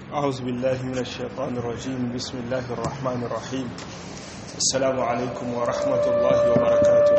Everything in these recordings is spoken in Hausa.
أعوذ بالله من الشيطان الرجيم بسم الله الرحمن الرحيم السلام عليكم ورحمة الله وبركاته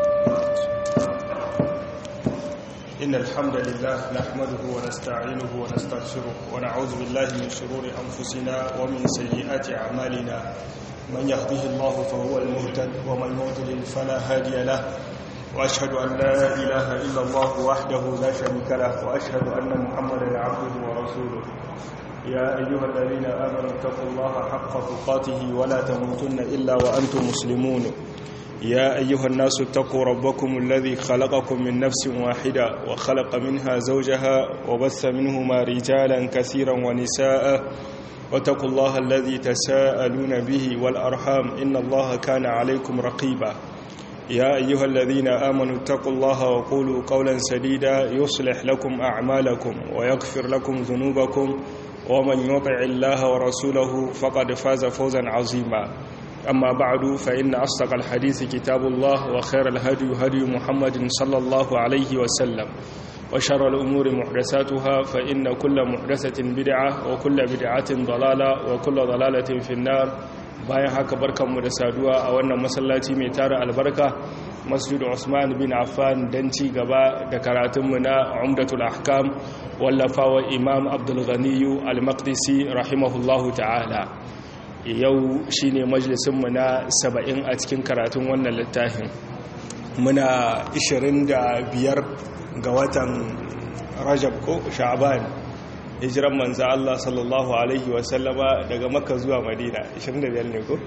إن الحمد لله نحمده ونستعينه ونستغفره ونعوذ بالله من شرور أنفسنا ومن سيئات أعمالنا من يهده الله فهو المهتد ومن يضلل فلا هادي له وأشهد أن لا إله إلا الله وحده لا شريك له وأشهد أن محمدا عبده ورسوله يا أيها الذين آمنوا اتقوا الله حق تقاته ولا تموتن إلا وأنتم مسلمون يا أيها الناس اتقوا ربكم الذي خلقكم من نفس واحدة وخلق منها زوجها وبث منهما رجالا كثيرا ونساء واتقوا الله الذي تساءلون به والأرحام إن الله كان عليكم رقيبا يا أيها الذين آمنوا اتقوا الله وقولوا قولا سديدا يصلح لكم أعمالكم ويغفر لكم ذنوبكم ومن يطع الله ورسوله فقد فاز فوزا عظيما أما بعد فإن أصدق الحديث كتاب الله وخير الهدي هدي محمد صلى الله عليه وسلم وشر الأمور محدثاتها فإن كل محدثة بدعة وكل بدعة ضلالة وكل ضلالة في النار bayan haka barkanmu da saduwa a wannan masallaci mai tara albarka masjid Usman bin Affan dan ci gaba da karatunmu na Umdatul Ahkam wallafawa Imam Abdul Ghani Al-Maqdisi rahimahullahu ta'ala yau shine majalisinmu na 70 a cikin karatun wannan littafin muna 25 ga watan Rajab ko Sha'ban hijiran manza Allah sallallahu Alaihi wasallama daga makka zuwa madina 25 ne ko?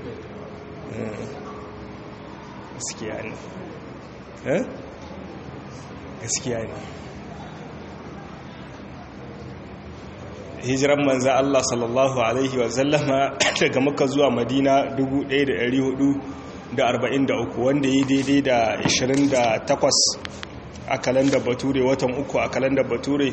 gaskiya ne gaskiya ne hijiran manza Allah sallallahu Alaihi wasallama daga makka zuwa madina 1443 wanda yi daidai da 28 a kalandar bature watan uku a kalandar bature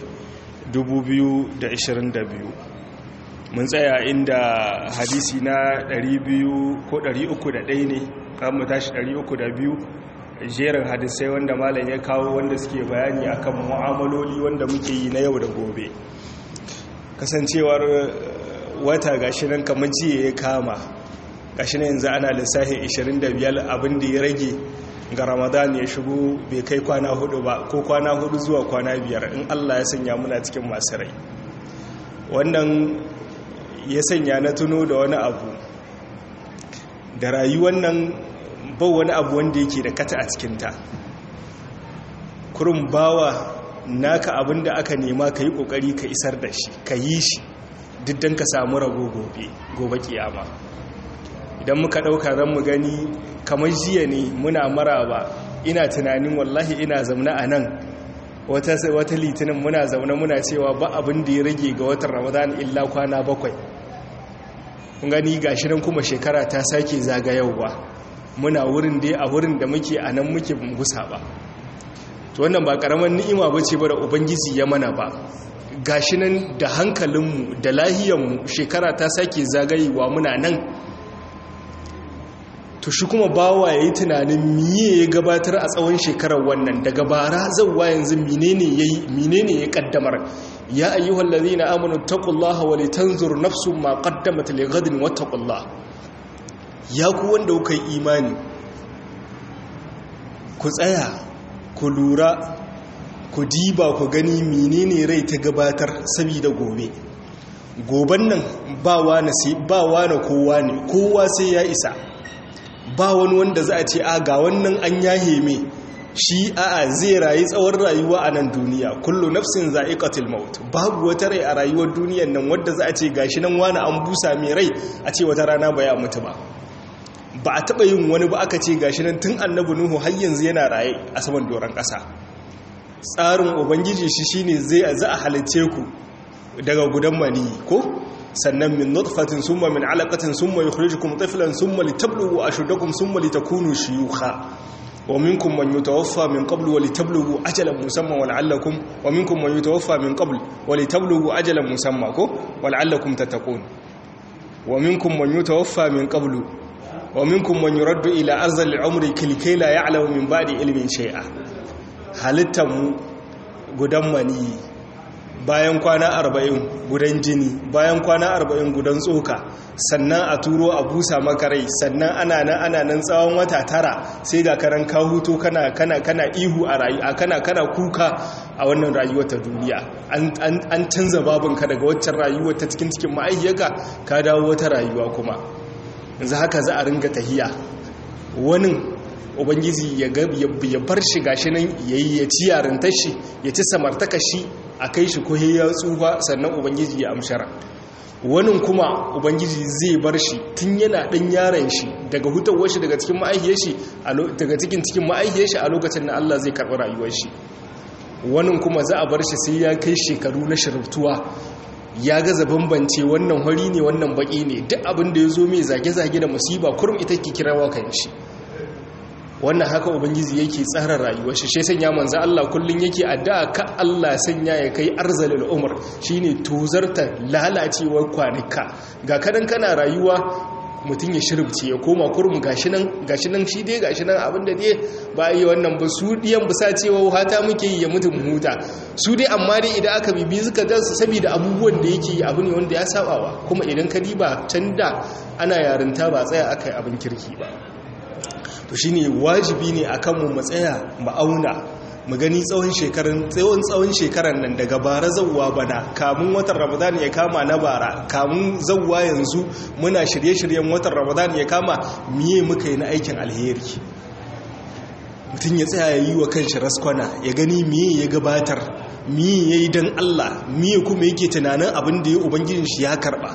2022 mun tsaya inda hadisi na 200 ko 301 ne kan mu tashi 302 jerin hadisai wanda malam ya kawo wanda suke bayani akan mu'amaloli wanda muke yi na yau da gobe kasancewar wata gashi nan kamar jiya ya kama gashi nan yanzu ana lissafin 25 abin da ya rage ga ramadan ya shigo bai kai kwana hudu ba ko kwana hudu zuwa kwana biyar in allah ya sanya muna cikin masu rai wannan ya sanya na tuno da wani abu da rayuwar nan ba wani abu wanda yake da kata a cikinta kurin bawa naka abin da aka nema ka yi kokari ka isar da shi ka yi shi duk don ka samu rago gobe gobe kiyama idan muka ɗauka zan mu gani kamar jiya ne muna maraba ina tunanin wallahi ina zaune a nan wata litinin muna zaune muna cewa ba abin da ya rage ga watan ramadan illa kwana bakwai kun gani gashi nan kuma shekara ta sake zagayowa muna wurin da a wurin da muke a nan muke gusa ba to wannan ba karamar ni'ima ba ce ba da ubangiji ya mana ba gashi nan da hankalinmu da lahiyanmu shekara ta sake zagayewa muna nan to shi kuma bawa ya yi tunanin miye ya gabatar a tsawon shekarar wannan daga bara zauwa yanzu menene ya kaddamar ya ayyuhal ladhina amanu taqullaha wa litanzur nafsun ma qaddamat lighadin wattaqullah ya ku wanda kuka yi imani ku tsaya ku lura ku diba ku gani menene rai ta gabatar saboda gobe goban nan ba wani kowa ne kowa sai ya isa ba wani wanda za a ce a ga wannan an yahe me shi a'a zai rayu tsawon rayuwa a nan duniya kullu nafsin za'iqatul maut babu wata rai a rayuwar duniyar nan wadda za a ce gashi nan wani an busa mai rai a ce wata rana ba ya mutu ba ba a taba yin wani ba aka ce gashi nan tun annabi nuhu har yanzu yana raye a saman doron ƙasa tsarin ubangiji shi shine zai za a halicce ku daga gudan mani ko sannan min nutfatin summa min alaqatin summa yukhrijukum tiflan summa litablughu ashuddakum summa litakunu shuyukha wa minkum man yutawaffa min qablu wa litablughu ajalan musamma wa la'allakum wa minkum man yutawaffa min qablu wa litablughu ajalan musamma ko wa la'allakum tattaqun wa minkum man yutawaffa min qablu wa minkum man yuraddu ila arzal umri kilkay la ya'lamu min ba'di ilmin shay'a halittan mu gudan mani bayan kwana arba'in gudan jini bayan kwana arba'in gudan tsoka sannan a turo a busa makarai sannan ana nan ana nan tsawon wata tara sai ga karan ka huto kana kana kana ihu a rayuwa kana kana kuka a wannan rayuwar ta duniya an canza babinka daga waccan rayuwar ta cikin cikin ma'ayyaka ka dawo wata rayuwa kuma yanzu haka za a ringa tahiya wani ubangiji ya bar shi gashi nan yayi ya ci yarintar shi ya ci samartaka shi a kai shi kohe ya tsufa sannan ubangiji ya amshara wani kuma ubangiji zai bar shi tun yana ɗan yaron shi daga hutawar shi daga cikin ma'aihiyar shi daga cikin cikin ma'aihiyar shi a lokacin da Allah zai karɓi rayuwar shi wani kuma za a bar shi sai ya kai shekaru na shirftuwa ya gaza bambance wannan hori ne wannan baki ne duk abin da ya zo mai zage-zage da musiba kurum ita ke kirawa kan shi wannan haka ubangiji yake tsara rayuwar shi shi sanya manzo Allah kullun yake addu'a ka Allah sanya ya kai arzalul umr shine tozarta lalacewar kwanuka ga kadan kana rayuwa mutum ya shirbce ya koma kurum gashi nan gashi nan shi dai gashi nan abinda dai ba yi wannan ba su diyan busa cewa hata muke yi ya mutum huta su dai amma dai idan aka bibi suka dan su saboda abubuwan da yake yi abu ne wanda ya sabawa kuma idan ka diba can da ana yarinta ba tsaya akai abin kirki ba to shine wajibi ne akan mu mu tsaya mu auna mu gani tsawon shekarun tsawon tsawon shekaran nan daga bara zawwa bana kamun watan ramadan ya kama na bara kamun zawwa yanzu muna shirye-shiryen watan ramadan ya kama miye muka yi na aikin alheri mutum ya tsaya ya yi wa kanshi raskwana ya gani miye ya gabatar miye ya yi don allah miye kuma yake tunanin abin da ya ubangijin shi ya karba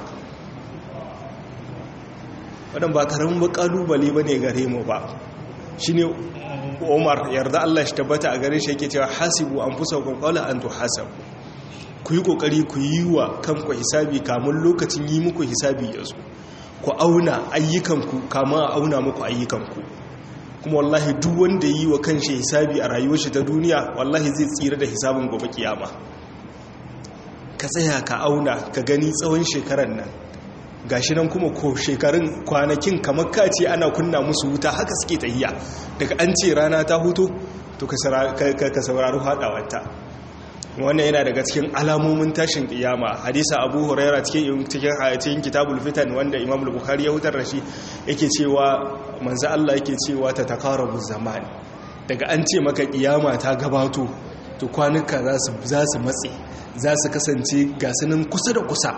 waɗanda ba karamin ba ƙalubale ba ne gare mu ba shi ne umar yarda allah shi tabbata a gare shi yake cewa hasibu an fusa kwakwala an to hasab ku yi ƙoƙari ku yi wa kanku hisabi kamun lokacin yi muku hisabi ya zo ku auna ayyukanku kamun a auna muku ayyukanku kuma wallahi duk wanda yi wa kanshi hisabi a rayuwar shi ta duniya wallahi zai tsira da hisabin gobe kiyama ka tsaya ka auna ka gani tsawon shekarar nan gashi nan kuma ko shekarun kwanakin kamar kace ana kunna musu wuta haka suke tahiya daga an ce rana ta hutu to ka saurari haɗawarta wannan yana daga cikin alamomin tashin kiyama hadisa abu huraira cikin cikin kitabul fitan wanda imam bukhari ya hutar da shi yake cewa manzo Allah yake cewa ta takarabu zaman daga an ce maka kiyama ta gabato to kwanuka za su matse za su kasance gasunan kusa da kusa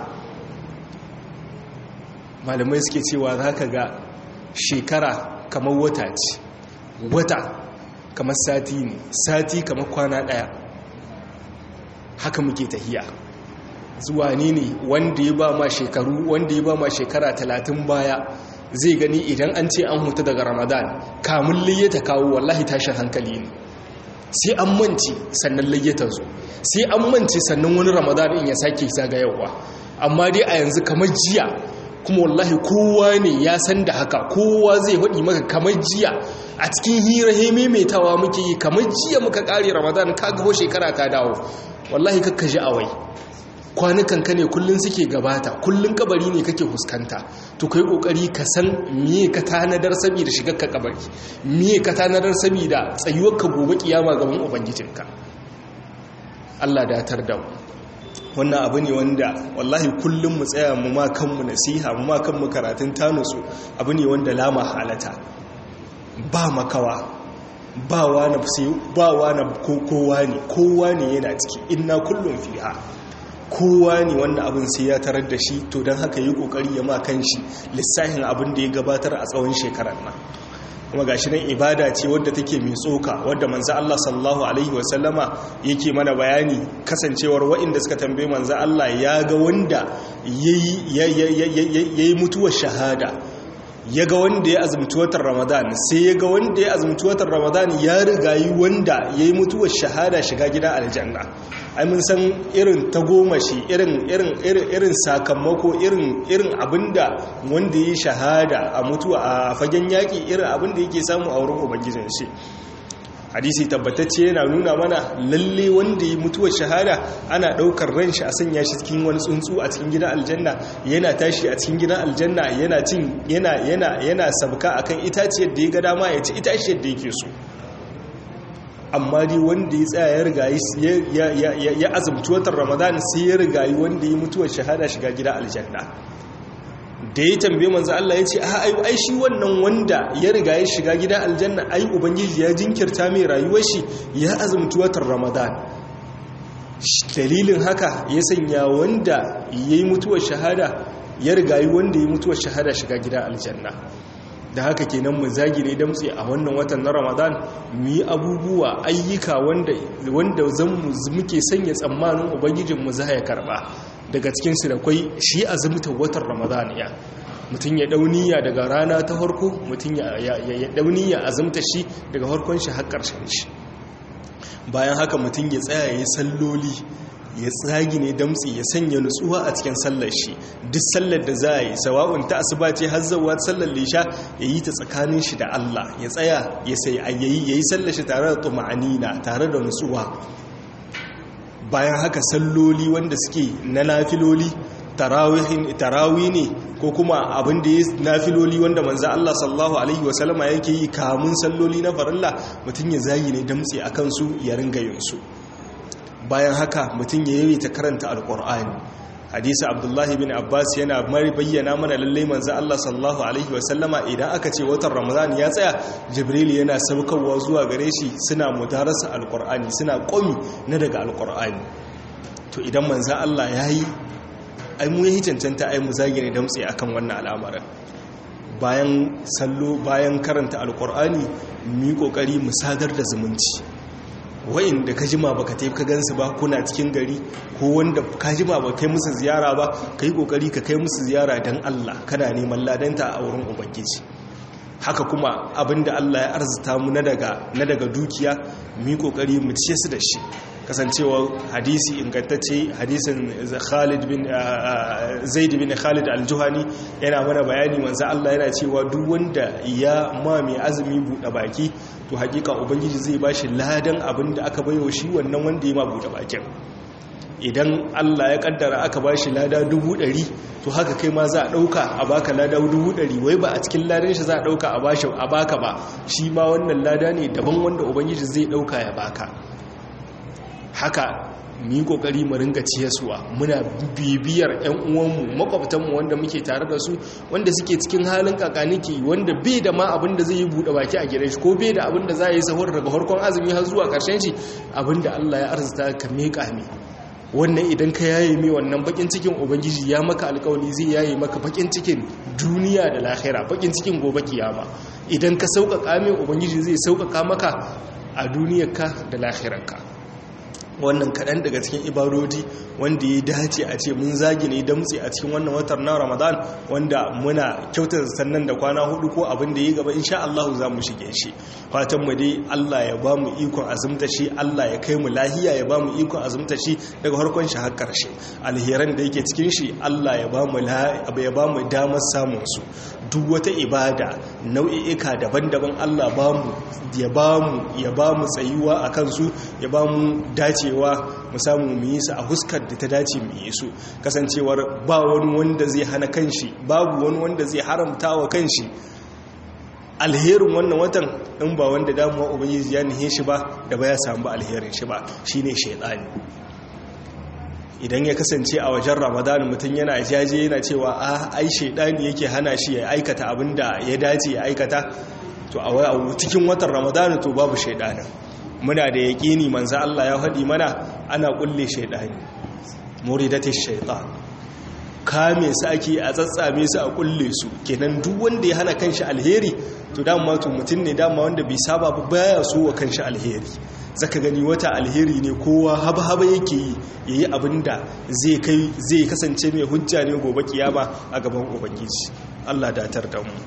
malamai suke cewa za ka ga shekara kamar wata ce wata kamar sati ne sati kamar kwana daya haka muke tahiya zuwa ne ne wanda ya ba ma shekaru wanda ya ba ma shekara talatin baya zai gani idan an ce an huta daga ramadan kamun layyata kawo wallahi tashin hankali ne sai an manci sannan layyata zo sai an manci sannan wani ramadan in ya sake zagayawa amma dai a yanzu kamar jiya kuma wallahi kowa ne ya san da haka kowa zai faɗi maka kamar jiya a cikin hira he maimaitawa muke yi kamar jiya muka ƙare ramadan ka gaho shekara ka dawo wallahi kakka ji awai kwanukan ka ne kullun suke gabata kullun kabari ne kake fuskanta to kai kokari ka san miye ka tanadar saboda shigar ka kabari miye ka tanadar saboda tsayuwar ka gobe kiyama gaban ubangijinka Allah datar da mu wannan abu ne wanda wallahi kullum mu tsaya mu ma kanmu nasiha mu ma kanmu karatun tanusu abu ne wanda lama halata ba makawa ba wani sai ba wani kowa ne kowa ne yana ciki inna kullum fiha kowa ne wannan abin sai ya tarar da shi to don haka yi kokari ya ma kanshi lissahin abin da ya gabatar a tsawon shekarar nan kuma gashi nan ibada ce wadda take mai tsoka wadda manzo Allah sallallahu alaihi wasallama yake mana bayani kasancewar waɗanda suka tambaye manzo Allah ya ga wanda yayi yayi mutuwar shahada ya ga wanda ya azumci watan Ramadan sai ya ga wanda ya azumci watan Ramadan ya rigayi wanda yayi mutuwar shahada shiga gidan aljanna ai mun san irin tagomashi irin irin irin irin sakamako irin irin abinda wanda yi shahada a mutuwa a fagen yaki irin abinda yake samu a wurin ubangijin shi hadisi tabbatacce yana nuna mana lalle wanda yi mutuwar shahada ana daukar ran shi a sanya shi cikin wani tsuntsu a cikin gidan aljanna yana tashi a cikin gidan aljanna yana cin yana yana yana sabka akan itaciyar da ya ga dama ya ci itaciyar da yake so amma dai wanda ya tsaya ya rigayi ya azumci watan ramadan sai ya rigayi wanda ya mutuwar shahada shiga gida aljanna da ya tambaye manzo Allah ya ce a ai shi wannan wanda ya riga ya shiga gida aljanna ai ubangiji ya jinkirta mai rayuwar shi ya azumci watan ramadan dalilin haka ya sanya wanda ya yi mutuwar shahada ya riga yi wanda ya yi mutuwar shahada shiga gida aljanna da haka kenan mu zagire damtse a wannan watan na ramadan mu yi abubuwa ayyuka wanda zan muke sanya tsammanin ubangijinmu za ya karba daga cikinsu da kwai shi azumta watan ramadan ya mutum ya dauniya daga rana ta harko mutum ya dauniya azumta shi daga harkon shi har ƙarshen shi bayan haka mutum ya tsaya ya salloli ya tsagi ne damtsi ya sanya nutsuwa a cikin sallar shi duk sallar da za a yi sawa'un ta asuba ce har zawa sallar lisha ya yi ta tsakanin shi da Allah ya tsaya ya sai yayi yayi sallar shi tare da tuma'anina tare da nutsuwa bayan haka salloli wanda suke na nafiloli tarawi ne ko kuma abin da ya nafiloli wanda manzo Allah sallallahu alaihi wasallama yake yi kamun salloli na farilla mutum ya zagi ne damtsi akan su ya ringa yin su bayan haka mutum ya yi ta karanta alkur'ani hadisi abdullahi bin abbas yana mari bayyana mana lalle manzo Allah sallallahu alaihi wasallama idan aka ce watan ramadan ya tsaya jibril yana saukarwa zuwa gare shi suna mudarasa alkur'ani suna komi na daga alkur'ani to idan manzo Allah yayi ai mu yi cancanta ai mu zagire damtse akan wannan al'amarin bayan sallo bayan karanta alkur'ani mu yi kokari mu sadar da zumunci da ka jima baka tafi ka gansu ba kuna cikin gari ko wanda ka jima ba kai musu ziyara ba ka yi kokari ka kai musu ziyara don Allah kana neman ladanta a wurin ubangiji haka kuma abinda Allah ya arzuta mu na daga dukiya mu yi kokari mu ciye su da shi kasancewa hadisi ingantacce hadisin Khalid bin Zaid bin Khalid al-Juhani yana mana bayani manzo Allah yana cewa duk wanda ya ma mai azumi buɗe baki to hakika ubangiji zai bashi ladan abin da aka bayo shi wannan wanda ya ma buɗe bakin idan Allah ya kaddara aka bashi lada dubu ɗari to haka kai ma za a ɗauka a baka lada dubu ɗari wai ba a cikin ladan shi za a ɗauka a baka ba shi ma wannan lada ne daban wanda ubangiji zai ɗauka ya baka haka mu yi kokari mu ringa ciyaswa muna bibiyar ƴan uwanmu makwabtanmu wanda muke tare da su wanda suke cikin halin kakaniki wanda bai da ma abin da zai yi bude baki a gidan shi ko bai da abin da za yi sahur daga harkon azumi har zuwa karshen shi abin da Allah ya arzuta ka meka ne wannan idan ka yaye mai wannan bakin cikin ubangiji ya maka alkawari zai yaye maka bakin cikin duniya da lahira bakin cikin gobe kiyama idan ka sauƙaƙa mai ubangiji zai sauƙaƙa maka a duniyarka da lahirarka wannan kaɗan daga cikin ibadodi wanda ya dace a ce mun zagi ne damtse a cikin wannan watan na ramadan wanda muna kyautar sannan da kwana hudu ko abin da ya gaba insha Allah za mu shige shi fatan mu dai Allah ya ba mu ikon azumta shi Allah ya kai mu lahiya ya ba mu ikon azumta shi daga harkon shi har karshe alheran da yake cikin shi Allah ya ba mu ya ba mu damar samun su duk wata ibada nau'i'ika daban-daban Allah ba mu ya ba mu ya ba mu tsayuwa akan su ya ba mu dace cewa mu samu mu yi su a huskar da ta dace mu yi su kasancewar ba wani wanda zai hana kanshi babu wani wanda zai haramta wa kanshi alherin wannan watan in ba wanda damuwa ubangiji ya nihe shi ba da ba ya samu alherin shi ba shine shaidani idan ya kasance a wajen ramadan mutum yana jaje yana cewa a ai shaidani yake hana shi ya aikata abin da ya dace ya aikata to a cikin watan ramadan to babu shaidanin muna da yaƙini manzo Allah ya faɗi mana ana kulle shaidani muridatish shaitan kame su ake a tsatsame su a kulle su kenan duk wanda ya hana kanshi alheri to dama to mutum ne dama wanda bai saba ba baya so wa kanshi alheri zaka gani wata alheri ne kowa haba haba yake yi yayi abinda zai kai zai kasance mai hujja ne gobe kiyama a gaban ubangiji Allah datar da mu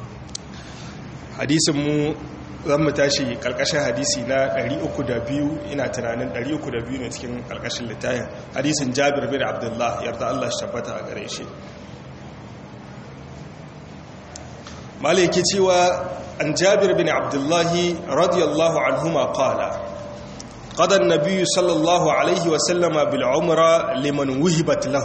hadisin mu zan mu tashi karkashin hadisi na 302 ina tunanin 302 ne cikin karkashin littafin hadisin jabir bin abdullah yarda Allah shi tabbata a gare shi malaki cewa an jabir bin abdullah radiyallahu anhuma qala قضى النبي صلى الله عليه وسلم بالعمرة لمن وهبت له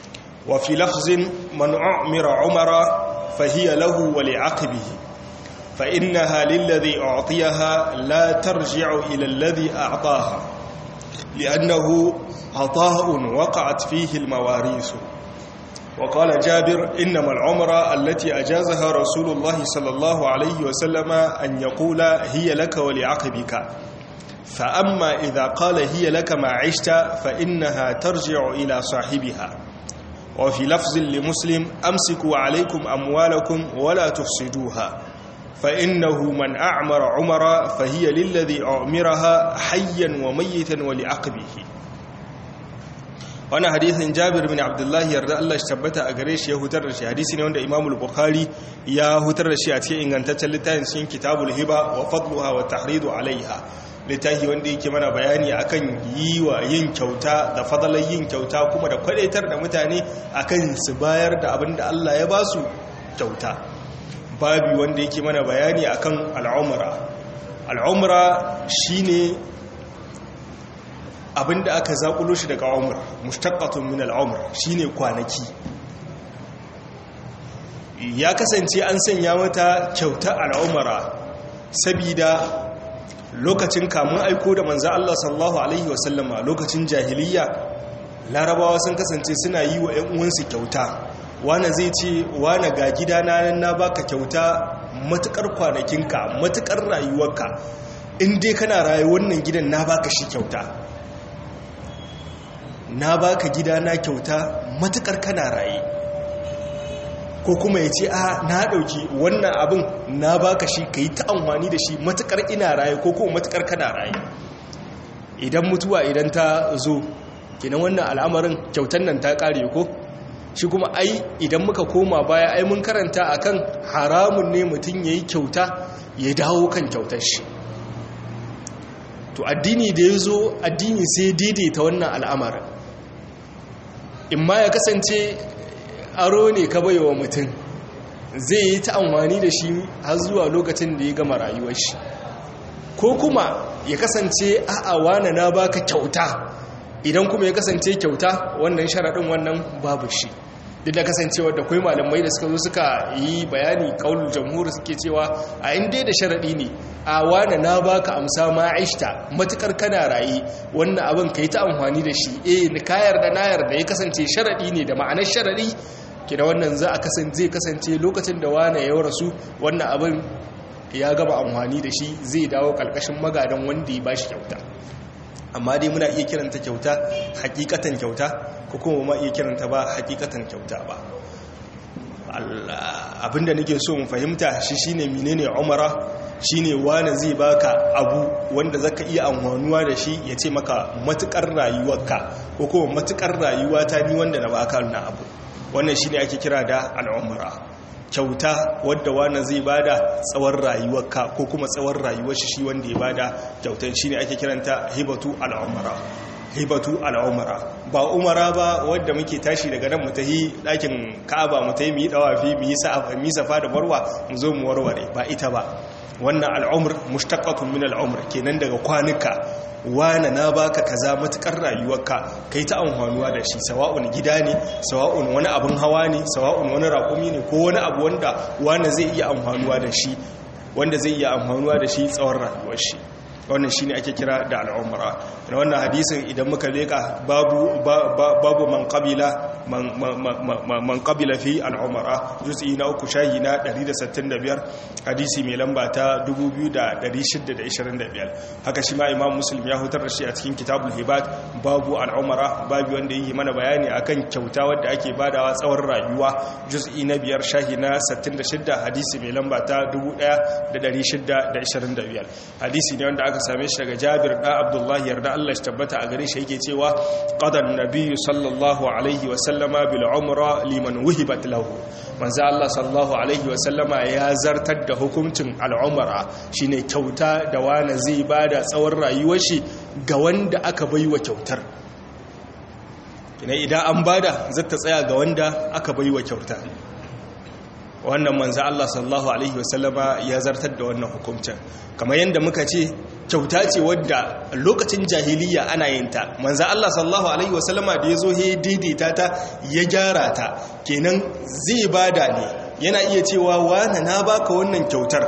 وفي لفظ من أعمر عمر فهي له ولعقبه فإنها للذي أعطيها لا ترجع إلى الذي أعطاها لأنه عطاء وقعت فيه المواريث وقال جابر إنما العمرة التي أجازها رسول الله صلى الله عليه وسلم أن يقول هي لك ولعقبك فأما إذا قال هي لك ما عشت فإنها ترجع إلى صاحبها وفي لفظ لمسلم أمسكوا عليكم أموالكم ولا تفسدوها فإنه من أعمر عمر فهي للذي أعمرها حيا وميتا ولعقبه wani hadisin jabir bin abdullahi yarda Allah shi tabbata a gare shi ya hutar da shi hadisi ne wanda imamul bukhari ya hutar da shi a cikin ingantaccen littafin cikin kitabul hiba wa fadluha wa tahridu alaiha littafi wanda yake mana bayani akan yi wa yin kyauta da fadalar yin kyauta kuma da kwadaitar da mutane akan su bayar da abin da Allah ya ba su kyauta babi wanda yake mana bayani akan al'umra al'umra shine abinda aka zaƙulo shi daga umar mustaqqatun min al'umr shine kwanaki ya kasance an sanya mata kyauta al'umara sabida lokacin kamun aiko da manzo Allah sallallahu alaihi wasallama lokacin jahiliya larabawa sun kasance suna yi wa ƴan uwansu kyauta wani zai ce wani ga gidana na baka kyauta matukar kwanakinka matukar rayuwarka in dai kana rayu wannan gidan na baka shi kyauta na baka gida na kyauta matukar kana raye ko kuma ya ce a na dauki wannan abin na baka shi ka yi ta amfani da shi matukar ina raye ko kuma matukar kana raye idan mutuwa idan ta zo kenan wannan al'amarin kyautan nan ta kare ko shi kuma ai idan muka koma baya ai mun karanta akan haramun ne mutum yayi kyauta ya dawo kan kyautar shi to addini da ya zo addini sai daidaita wannan al'amarin in ma ya kasance aro ne ka baiwa mutum zai yi ta amfani da shi har zuwa lokacin da ya gama rayuwar shi ko kuma ya kasance a'a wane na baka kyauta idan kuma ya kasance kyauta wannan sharaɗin wannan babu shi duk da kasancewa da kwai malamai da suka zo suka yi bayani kaulul jamhur suke cewa a inda da sharaɗi ne a wane na baka amsa ma aishta matukar kana raye wannan abin ka yi ta amfani da shi eh ni kayar da nayar da ya kasance sharaɗi ne da ma'anar sharaɗi kina wannan za a kasance zai kasance lokacin da wane ya rasu wannan abin ya gaba amfani da shi zai dawo kalkashin magadan wanda ya bashi kyauta amma dai muna iya kiranta kyauta hakikatan kyauta ko kuma ma iya kiranta ba hakikatan kyauta ba abinda nake so mu fahimta shi shine menene umara shine wani zai baka abu wanda zaka iya amfanuwa da shi ya ce maka matukar rayuwarka ko kuma matukar rayuwata ni wanda na baka wannan abu wannan shine ake kira da al'umra kyauta wadda wani zai bada tsawon rayuwarka ko kuma tsawon rayuwar shi wanda ya bada kyautan shine ake kiranta hibatu al'umra hibatu al'umara ba umara ba wadda muke tashi daga nan mutahi ɗakin ka'aba mutahi mu yi ɗawafi mu yi safa da barwa mu zo mu warware ba ita ba wannan al'umar mushtaqatun min al'umar kenan daga kwanuka wane na baka kaza matukar rayuwarka kai ta amfanuwa da shi sawa'un gida ne sawa'un wani abin hawa ne sawa'un wani raƙumi ne ko wani abu wanda wane zai iya amfanuwa da shi wanda zai iya amfanuwa da shi tsawon rayuwar shi wannan shine ake kira da al'umra na wannan hadisin idan muka leka babu babu man qabila man qabila fi al'umra juz'i na uku shahi na 165 hadisi mai lamba ta 2625 haka shi ma imam muslim ya hutar da shi a cikin kitabul hibat babu al'umra babu wanda yi mana bayani akan kyauta wadda ake badawa tsawon rayuwa juz'i na biyar shahi na 66 hadisi mai lamba ta 1625 hadisi ne wanda aka same shi daga Jabir da Abdullah yarda Allah shi tabbata a gare shi yake cewa qadan nabiyyu sallallahu alaihi wa sallama bil umra liman wuhibat lahu manzo Allah sallallahu alaihi wa sallama ya zartar da hukuncin al umra shine kyauta da wani zai bada tsawon rayuwar shi ga wanda aka baiwa kyautar kina idan an bada zata tsaya ga wanda aka baiwa kyauta wannan manzo Allah sallallahu alaihi wasallama ya zartar da wannan hukuncin kamar yadda muka ce kyauta ce wadda lokacin jahiliya ana yin ta manzo Allah sallallahu alaihi wasallama da yazo he daidaita ta ya gyara ta kenan zai bada ne yana iya cewa wani na baka wannan kyautar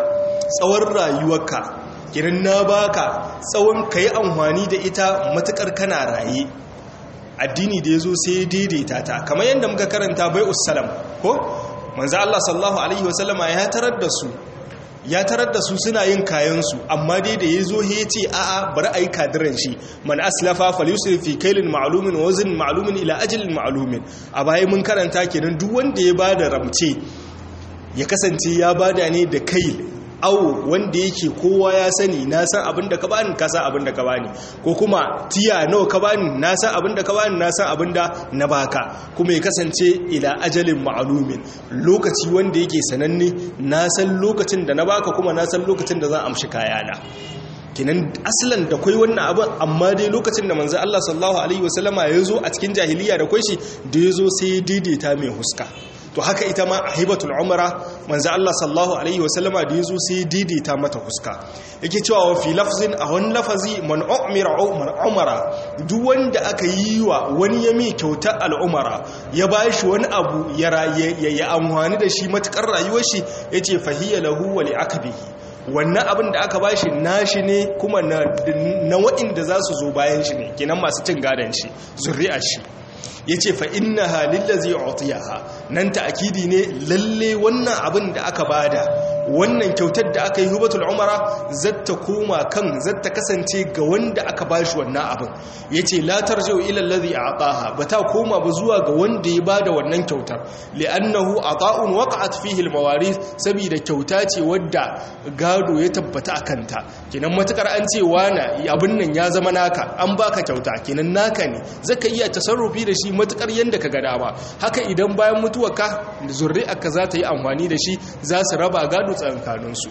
tsawon rayuwarka kiran na baka tsawon ka yi amfani da ita matukar kana raye addini da ya zo sai daidaita ta kamar yadda muka karanta bai usalam ko manzo Allah sallallahu alaihi wasallama ya tarar da su ya tarar da su suna yin kayansu amma dai da ya zo ya ce a'a bari a yi kadiran shi man aslafa falusir fi kailin ma'alumin wazin ma'alumin ila ajalin ma'alumin a baya mun karanta kenan duk wanda ya bada ramce ya kasance ya bada ne da kail awo wanda yake kowa ya sani na san abin da ka bani ka san abin da ka bani ko kuma tiya nawa ka bani na san abin da ka bani na san abin da na baka kuma ya kasance ila ajalin ma'alumin lokaci wanda yake sananne na san lokacin da na baka kuma na san lokacin da zan amshi kayana kinan asalan da kwai wannan abin amma dai lokacin da manzo Allah sallallahu alaihi wasallama ya zo a cikin jahiliya da kwai shi da ya zo sai ya daidaita mai huska to haka ita ma a hibatul umara manzo Allah sallallahu alaihi wasallama da yazo sai daidaita mata huska yake cewa wa fi lafzin a wani lafazi man umira man umara duk wanda aka yi wa wani yami kyautar al'umara ya bashi wani abu ya ya amfani da shi matukar rayuwar shi yace fahiya lahu wa li akbihi wannan abin da aka bashi nashi ne kuma na na waɗanda za su zo bayan shi ne kenan masu cin gadon shi zuri'ar shi ya ce fa'inna halin da zai otiyaha nan ta'akidi ne lalle wannan abin da aka bada wannan kyautar da aka yi hubatul umara zata koma kan zata kasance ga wanda aka bashi wannan abin ya ce latar jau ilallazi a aƙaha ba ta koma ba zuwa ga wanda ya bada wannan kyautar li'annahu a ƙa'un waƙa'at fihil mawari saboda kyauta ce wadda gado ya tabbata a kanta kinan matukar an ce wana abin nan ya zama naka an baka kyauta kinan naka ne zaka iya tasarrufi da shi matukar yadda ka gada ba haka idan bayan mutuwarka zurri'arka za ta yi amfani da shi za su raba gado tsakankaninsu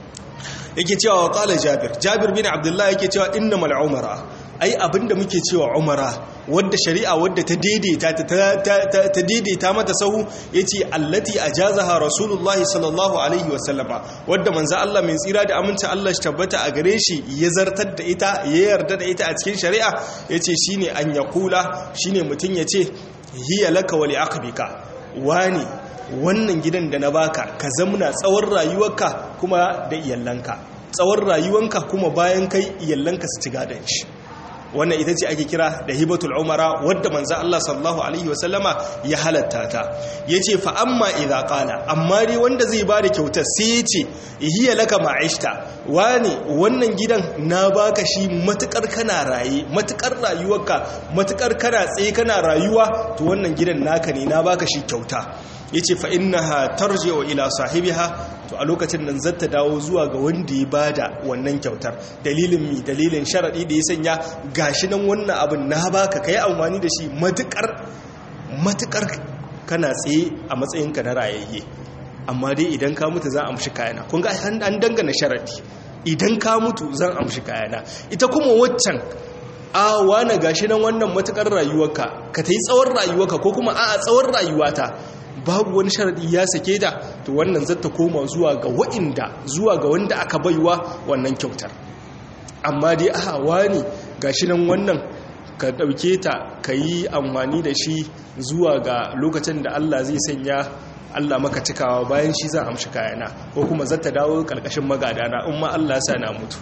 yake cewa wa kala jabir jabir bin abdullahi yake cewa inna mal umara ai abinda muke cewa umara wadda shari'a wadda ta daidaita ta daidaita mata sahu yace allati ajazaha rasulullahi sallallahu alaihi wasallama wadda manzo Allah mai tsira da aminci Allah shi tabbata a gare shi ya zartar da ita ya yarda da ita a cikin shari'a yace shine an yakula shine mutun yace hiya laka wa liaqbika wani wannan gidan da na baka ka zamna tsawon rayuwarka kuma da iyalanka tsawon rayuwanka kuma bayan kai iyalanka su ci gadon shi wannan ita ce ake kira da hibatul umara wadda manzo Allah sallallahu alaihi wasallama ya halatta ta yace fa amma idza qala amma dai wanda zai bada kyautar sai yace hiya laka ma'ishta wani wannan gidan na baka shi matukar kana raye matukar rayuwarka matukar kana tsaye kana rayuwa to wannan gidan naka ne na baka shi kyauta yace fa innaha tarji'u ila sahibiha to a lokacin nan zata dawo zuwa ga wanda ya bada wannan kyautar dalilin mi dalilin sharadi da ya sanya gashi nan wannan abin na baka kai amfani da shi matukar matukar kana tsaye a matsayinka na rayayye amma dai idan ka mutu za a amshi kayana kun ga an dangana sharadi idan ka mutu zan amshi kayana ita kuma waccan a wane gashi nan wannan matukar rayuwarka ka ta yi tsawon rayuwarka ko kuma a tsawon rayuwata babu wani sharadi ya sake da to wannan zata koma zuwa ga wa'inda zuwa ga wanda aka baiwa wannan kyautar amma dai a wani gashi nan wannan ka dauke ta ka yi amfani da shi zuwa ga lokacin da Allah zai sanya Allah maka cikawa bayan shi zan amshi kayana ko kuma zata dawo karkashin magadana in ma Allah sa na mutu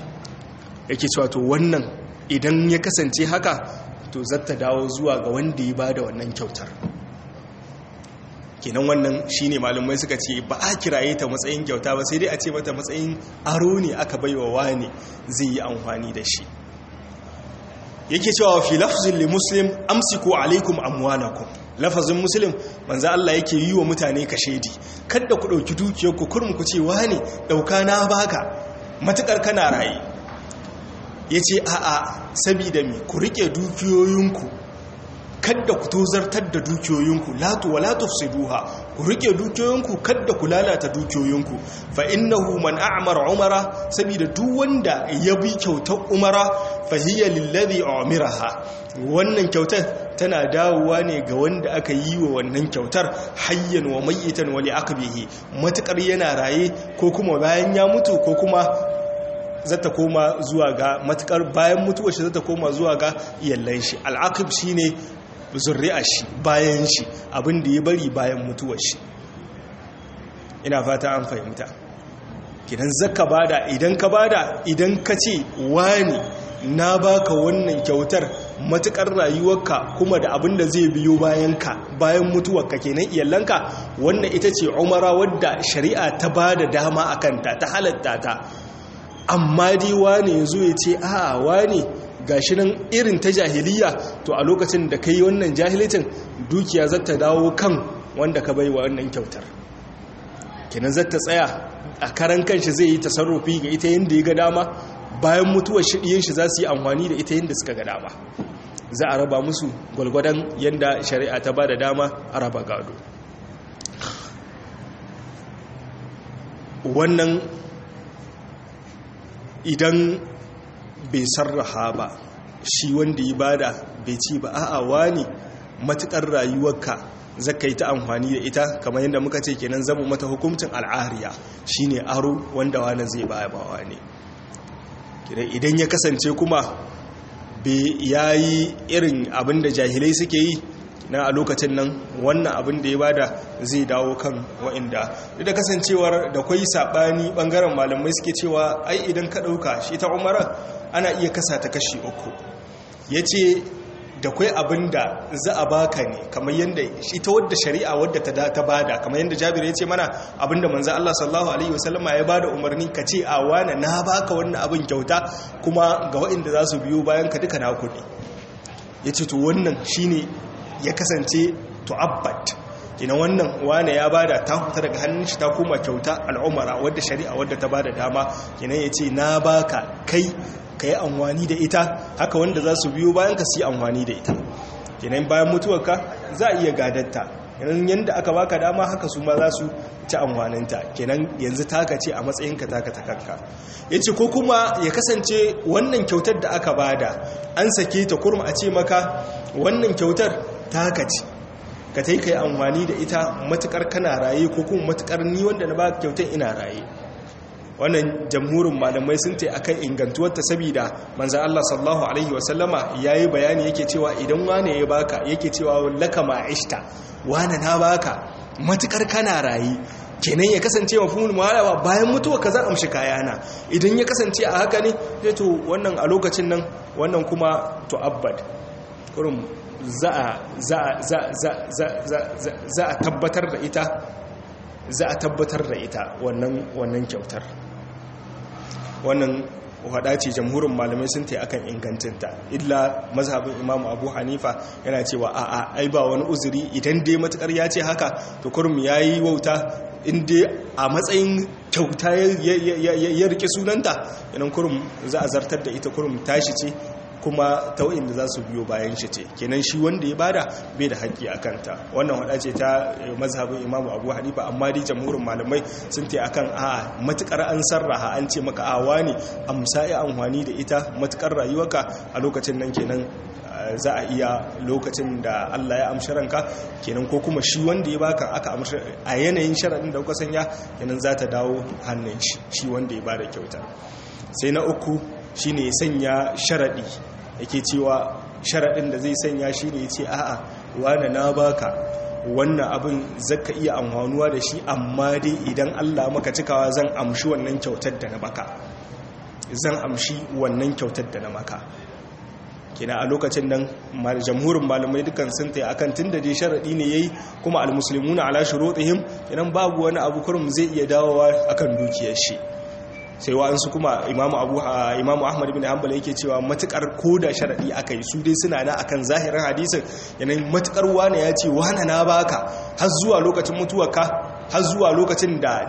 yake cewa to wannan idan ya kasance haka to zata dawo zuwa ga wanda ya bada wannan kyautar kenan wannan shine malumai suka ce ba a kiraye ta matsayin kyauta ba sai dai a ce mata matsayin aro ne aka baiwa wani zai yi amfani da shi yake cewa fi lafzin li muslim amsiku alaikum amwalakum lafazin muslim manzo Allah yake yi wa mutane kashedi kada ku dauki dukiyar ku kurmu ku ce wani dauka na baka matukar kana rayi yace a'a sabida me ku rike dukiyoyinku kadda ku tozartar da dukiyoyinku latu wa latu duha ku rike dukiyoyinku kadda ku lalata dukiyoyinku fa innahu man a'mara umara saboda duk wanda ya bi kyautar umara fa hiya lillazi umiraha wannan kyautar tana dawowa ne ga wanda aka yi wa wannan kyautar hayyan wa mayyitan wa li'aqbihi matakar yana raye ko kuma bayan ya mutu ko kuma zata koma zuwa ga matukar bayan mutuwar shi zata koma zuwa ga iyallan shi al'aqib shine zurri'a shi bayan shi abin da ya bari bayan mutuwar shi ina fata an fahimta kidan zaka bada idan ka bada idan ka ce wani na baka wannan kyautar matukar rayuwarka kuma da abin da zai biyo bayanka bayan mutuwarka kenan iyalanka wannan ita ce umara wadda shari'a ta ba da dama a kanta ta halatta ta amma dai wane ya zo ya ce a wane gashi nan irin ta jahiliya to a lokacin da ka yi wannan jahilitin dukiya za ta dawo kan wanda ka bai wa wannan kyautar kenan za ta tsaya a karan kanshi zai yi tasarrufi ga ita yadda ya ga dama bayan mutuwar shiɗiyin shi za su yi amfani da ita yadda suka ga dama za a raba musu gwalgwadon yadda shari'a ta ba da dama a raba gado wannan idan bai sarraha ba shi wanda ya bada bai ci ba a'a wani matukar rayuwarka zaka yi ta amfani da ita kamar yadda muka ce kenan zama mata hukuncin al'ariya shine aro wanda wani zai baya ba wani idan ya kasance kuma ya yi irin abin da jahilai suke yi na a lokacin nan wannan abin da ya bada zai dawo kan wa'inda duk da kasancewar da kwai saɓani ɓangaren malamai suke cewa ai idan ka ɗauka shi ta umara ana iya kasa ta kashi uku ya ce da kwai abin da za a baka ne kamar yadda ita wadda shari'a wadda ta ta bada kamar yadda jabir ya ce mana abin da manzo Allah sallallahu alaihi wasallama ya bada umarni ka ce a wane na baka wannan abin kyauta kuma ga waɗanda za su biyo bayan ka duka na kuɗi ya ce to wannan shine ya kasance tu'abbat ina wannan wane ya bada ta huta daga hannun shi ta koma kyauta al'umara wadda shari'a wadda ta bada dama kina ya ce na baka kai ka yi amfani da ita haka wanda za su biyo bayan ka su yi amfani da ita kenan bayan mutuwarka za a iya gadatta kenan yadda aka baka dama haka su ma za su ci amfaninta kenan yanzu taka ce a matsayinka taka ta kanka ya ce ko kuma ya kasance wannan kyautar da aka bada an sake ta kurma a ce maka wannan kyautar taka ce ka ta yi ka yi amfani da ita matukar kana raye ko kuma matukar ni wanda na ba kyautar ina raye wannan jamhurin malamai sun ta akan ingantuwarta saboda manzan Allah sallallahu alaihi wasallama yayi bayani yake cewa idan wane ya baka yake cewa laka ma'ishta wane na baka matukar kana rayi kenan ya kasance mafhumul muhalawa bayan mutuwa ka za amshi kayana idan ya kasance a haka ne sai to wannan a lokacin nan wannan kuma to abbad kurum za a za za za za za a tabbatar da ita za a tabbatar da ita wannan wannan kyautar wannan wada ce jamhurin malamai sun ta akan ingancinta illa mazhabin imamu abu hanifa yana cewa a'a ai ba wani uzuri idan dai matukar ya ce haka to kurum ya yi wauta inda a matsayin kyauta ya rike sunanta yanan kurum za a zartar da ita kurum tashi ce kuma ta da za su biyo bayan shi ce kenan shi wanda ya bada bai da haƙƙi a kanta wannan wada ce ta mazhabin imamu abu hanifa amma dai jamhurin malamai sun ta akan a matukar an sarraha an ce maka awa ne amsa ya amfani da ita matukar rayuwarka a lokacin nan kenan za a iya lokacin da Allah ya amshi ranka kenan ko kuma shi wanda ya baka aka amshi a yanayin sharaɗin da kuka sanya kenan za ta dawo hannun shi shi wanda ya bada kyauta sai na uku shine sanya sharaɗi yake cewa sharaɗin da zai sanya shi ne ce a'a wane na baka wannan abin zaka iya amfanuwa da shi amma dai idan Allah maka cikawa zan amshi wannan kyautar da na maka zan amshi wannan kyautar da na maka kina a lokacin nan jamhurin malamai dukan sun tayi akan tunda dai sharadi ne yayi kuma almuslimuna ala shurutihim kinan babu wani abu kurum zai iya dawowa akan dukiyar shi sai wa'ansu kuma imamu abu imamu ahmad bin hanbal yake cewa matukar koda sharadi aka yi su dai suna na akan zahirin hadisin yanayin matukar wane ya ce wane na baka har zuwa lokacin mutuwarka har zuwa lokacin da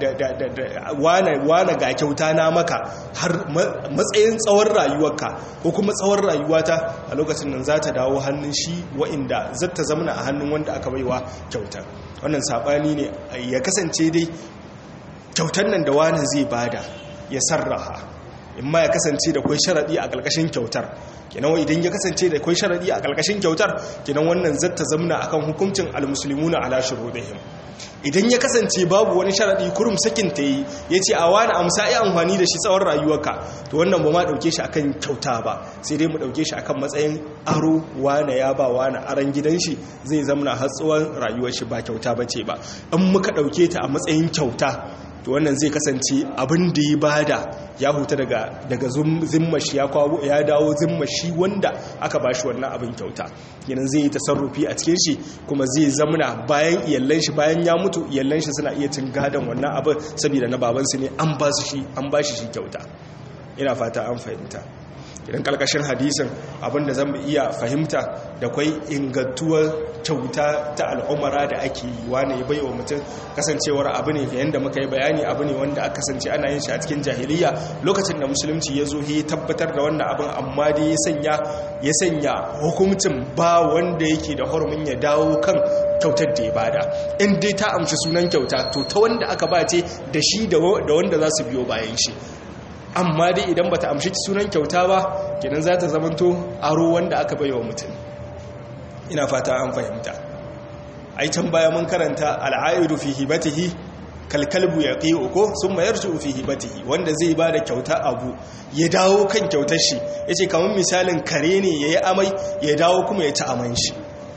wane ga kyauta na maka har matsayin tsawon rayuwarka ko kuma tsawon rayuwata a lokacin nan za ta dawo hannun shi wa'inda zata zamana a hannun wanda aka baiwa kyauta wannan sabani ne ya kasance dai kyautar nan da wani zai bada ya sarraha in ma ya kasance da kwai sharaɗi a ƙarƙashin kyautar kenan idan ya kasance da kwai sharaɗi a ƙarƙashin kyautar kenan wannan zata zamna akan hukuncin almuslimuna ala shurudihim idan ya kasance babu wani sharaɗi kurum sakin ta yi ya ce a wani amsa ya amfani da shi tsawon rayuwarka to wannan ba ma ɗauke shi akan kyauta ba sai dai mu ɗauke shi akan matsayin aro wane ya ba wane aron gidan shi zai zamna har tsawon rayuwar shi ba kyauta ba ce ba in muka ɗauke ta a matsayin kyauta to wannan zai kasance abin da ya bada ya huta daga daga zimmashi ya kwawo ya dawo zimmashi wanda aka bashi wannan abin kyauta kenan zai yi tasarrufi a cikin shi kuma zai zamana bayan iyallan shi bayan ya mutu iyallan shi suna iya cin gadon wannan abin saboda na babansu ne an ba shi an ba shi kyauta ina fata an fahimta idan kalkashin hadisin abinda zan iya fahimta da kwai ingantuwar kyauta ta al'umara da ake yi wane ya baiwa mutum kasancewar abu ne ga yadda muka yi bayani abu ne wanda aka kasance ana yin shi a cikin jahiliya lokacin da musulunci ya zo ya tabbatar da wannan abin amma dai ya sanya ya sanya hukuncin ba wanda yake da hurumin ya dawo kan kyautar da ya bada in dai ta amshi sunan kyauta to ta wanda aka ba ce da shi da wanda za su biyo bayan shi amma dai idan bata amshi sunan kyauta ba kenan za ta zamanto aro wanda aka baiwa mutum ina fata an fahimta ai can baya mun karanta al'aidu fi hibatihi kalkalbu ya qiyu ko summa yarju fi hibatihi wanda zai bada kyauta abu ya dawo kan kyautar shi yace kamar misalin kare ne yayi amai ya dawo kuma ya ci aman shi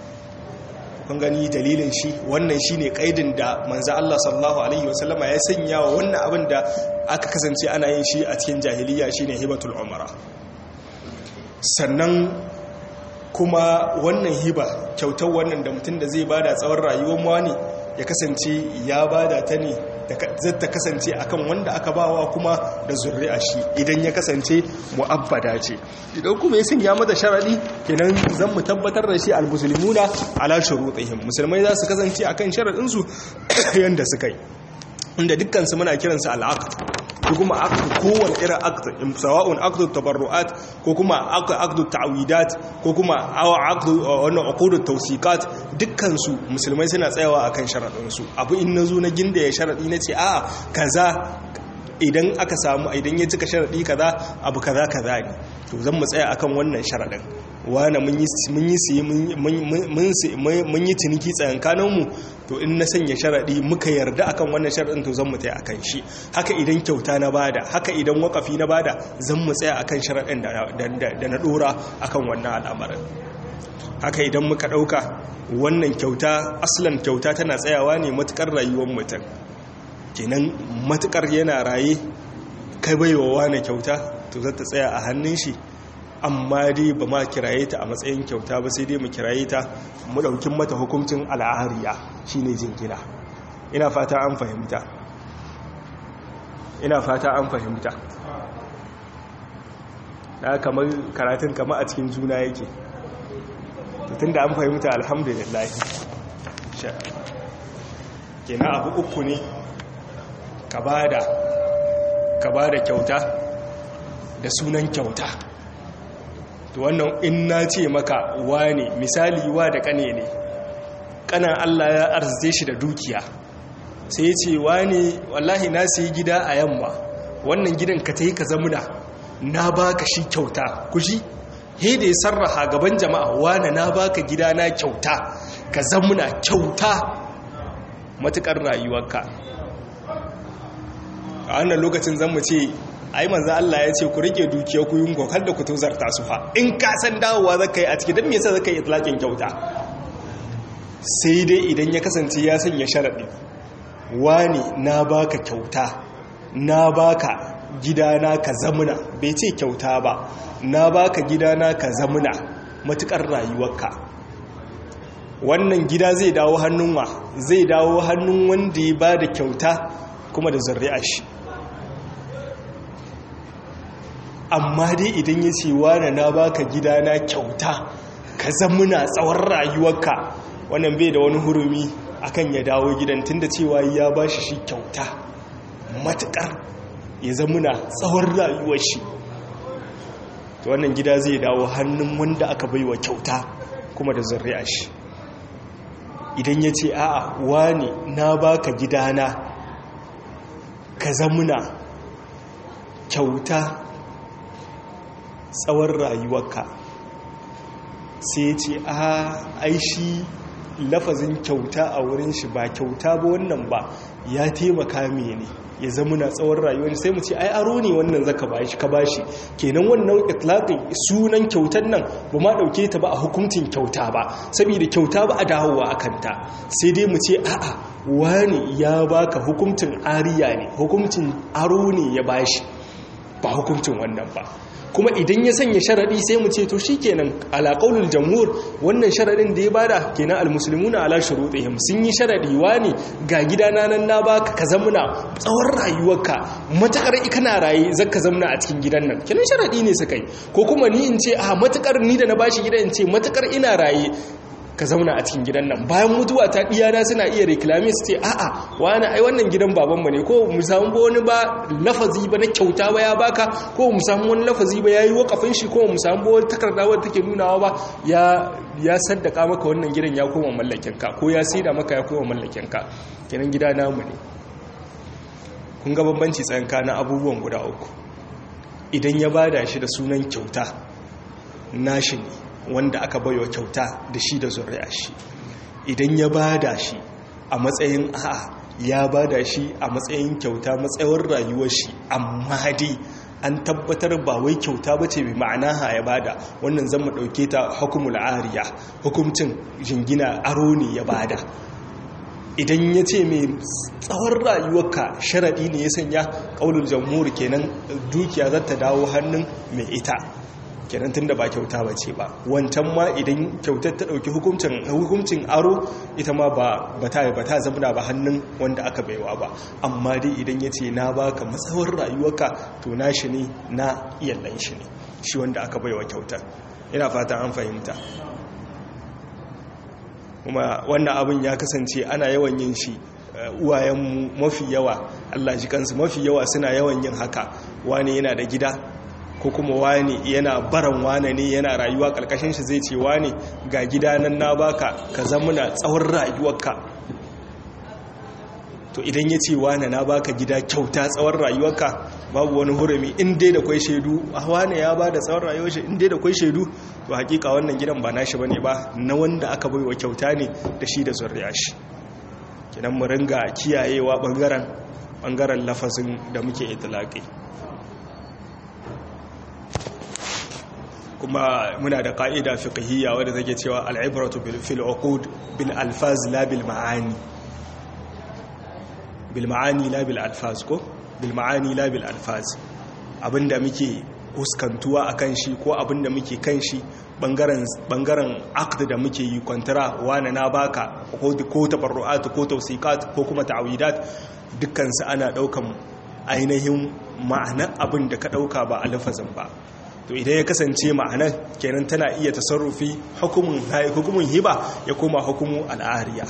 kun gani dalilin shi wannan shine kaidin da manzo Allah sallallahu alaihi wasallama ya sanya wa wannan abin da aka kasance ana yin shi a cikin jahiliya shine hibatul umara sannan kuma wannan hiba kyautar wannan da mutum da zai bada tsawon rayuwar wani ya kasance ya bada ta ne zata kasance akan wanda aka bawa kuma da zurri'a shi idan ya kasance mu'abbada ce idan kuma ya sanya mata sharadi kenan zan mu tabbatar da shi almuslimuna ala shurutihim musulmai za su kasance akan sharadin su yanda suka yi inda dukkan su muna kiransu al'aqd ko kuma aqd kowane irin aqd sawa'un aqd tabarru'at ko kuma aqd ta'widat ko kuma aqd wannan uqud tawsiqat dukkan su musulmai suna tsayawa akan sharadin su abu in nazo na ginda ya sharadi nace a kaza idan aka samu idan ya cika sharadi kaza abu kaza kaza ne to zan mu tsaya akan wannan sharadin wani mun yi siye mun yi ciniki tsayankaninmu to in na sanya sharaɗi muka yarda akan wannan sharaɗin to zan mu tsaya akan shi haka idan kyauta na bada haka idan wakafi na bada zan mu tsaya akan sharaɗin da na ɗora akan wannan al'amarin haka idan muka ɗauka wannan kyauta aslan kyauta tana tsayawa ne matukar rayuwar mutum kenan matukar yana raye kai baiwa wani kyauta to zata tsaya a hannun shi amma dai ba ma kiraye ta a matsayin kyauta ba sai dai mu kiraye ta mu ɗaukin mata hukuncin al'ariya shine jingina ina fata an fahimta ina fata an fahimta na kamar karatun kama a cikin juna yake tun da an fahimta alhamdulillah kenan abu uku ne ka bada ka bada kyauta da sunan kyauta to wannan in na ce maka wane misali wa da kane ne kanan Allah ya arzite shi da dukiya sai ya ce wane wallahi na sayi gida a yamma wannan gidan ka tayi ka zamuna na baka shi kyauta kushi he da ya sarraha gaban jama'a wane na baka gida na kyauta ka zamuna kyauta matukar rayuwarka a wannan lokacin zan mu ce ai manzo Allah ya ce ku rike dukiya ku yin kokar da ku tozarta su fa in ka san dawowa zaka yi a ciki dan me yasa zaka yi itlaqin kyauta sai dai idan ya kasance ya sanya sharadi wani na baka kyauta na baka gidana ka zamuna bai ce kyauta ba na baka gidana ka zamuna matukar rayuwarka wannan gida zai dawo hannun wa zai dawo hannun wanda ya bada kyauta kuma da zuri'a shi amma dai idan ya ce wane na baka gidana kyauta ka zamuna tsawon rayuwarka wannan bai da wani hurumi akan ya dawo gidan tunda cewa ya ba shi shi kyauta matukar ya zamuna tsawon rayuwar shi to wannan gida zai dawo hannun wanda aka baiwa kyauta kuma da zuri'a shi idan ya ce a'a wane na baka gidana ka zamuna kyauta tsawon rayuwarka sai ce a aishi lafazin kyauta a wurin shi ba kyauta ba wannan ba ya taimaka mene ya zama na tsawon rayuwar sai mu ce ai aro ne wannan zaka bashi ka bashi kenan wannan itlaqin sunan kyautar nan ba ma dauke ta ba a hukuncin kyauta ba saboda kyauta ba a dawowa akan ta sai dai mu ce a'a wani ya baka hukuncin ariya ne hukuncin aro ne ya bashi ba hukuncin wannan ba kuma idan ya sanya sharadi sai mu ce to shikenan ala qaulul jamhur wannan sharadin da ya bada kenan almuslimuna ala shurutihim sun yi sharadi wani ga gidana nan na baka ka zamuna tsawon rayuwarka matakar kana raye zaka zamuna a cikin gidan nan kenan sharadi ne suka yi ko kuma ni in ce a matakar ni da na bashi gidan in ce matakar ina raye ka zauna a cikin gidan nan bayan mutuwa ta diyana suna iya reklami su ce a'a wani ai wannan gidan babanmu ne ko mu samu wani ba lafazi ba na kyauta ba ya baka ko mu samu wani lafazi ba yayi wakafin shi ko mu samu wani takarda wadda take nunawa ba ya ya saddaka maka wannan gidan ya koma mallakin ka ko ya saida maka ya koma mallakin ka kenan gida namu ne kun ga bambanci tsakanin abubuwan guda uku idan ya bada shi da sunan kyauta nashi ne wanda aka baiwa kyauta da shi da zuri'a shi idan ya bada shi a matsayin a'a ya bada shi a matsayin kyauta matsayin rayuwar shi amma dai an tabbatar ba wai kyauta ba ce mai ma'ana ha ya bada wannan zan mu ɗauke ta hukumul ariya hukumcin jingina aro ne ya bada idan ya ce mai tsawon rayuwarka sharaɗi ne ya sanya ƙaunar jamhuri kenan dukiya za ta dawo hannun mai ita kenan tunda ba kyauta ba ce ba wancan ma idan kyautar ta ɗauki hukuncin aro ita ma ba ta ba ta zamana ba hannun wanda aka baiwa ba amma dai idan ya ce na baka matsawar rayuwarka to na shi ne na iyallan shi ne shi wanda aka baiwa kyautar ina fata an fahimta kuma wannan abin ya kasance ana yawan yin shi uwayenmu mafi yawa Allah ji kansu mafi yawa suna yawan yin haka wani yana da gida ko kuma wani yana baran wane ne yana rayuwa karkashin shi zai ce wani ga gida nan na baka ka zamuna tsawon rayuwarka to idan ya ce wane na baka gida kyauta tsawon rayuwarka babu wani hurumi in dai da kwai shaidu a wane ya ba da tsawon rayuwar shi in dai da kwai shaidu to hakika wannan gidan ba nashi bane ba na wanda aka baiwa kyauta ne da shi da zuriya shi kidan mu ringa kiyayewa bangaren bangaren lafazin da muke itlaqi kuma muna da ka'ida fiqhiyya wadda take cewa al-ibratu bil fil uqud bil alfaz la bil ma'ani bil ma'ani la bil alfaz ko bil ma'ani la bil alfaz abinda muke huskantuwa akan shi ko abinda muke kan shi bangaren bangaren aqd da muke yi kwantara wani na baka ko ko tabarru'at ko tawsiqat ko kuma ta'widat dukkan su ana daukan ainihin ma'anar abin da ka dauka ba alfazin ba to idan ya kasance ma'anar kenan tana iya tasarrufi hukumin hukumin hiba ya koma hukumu al'ariya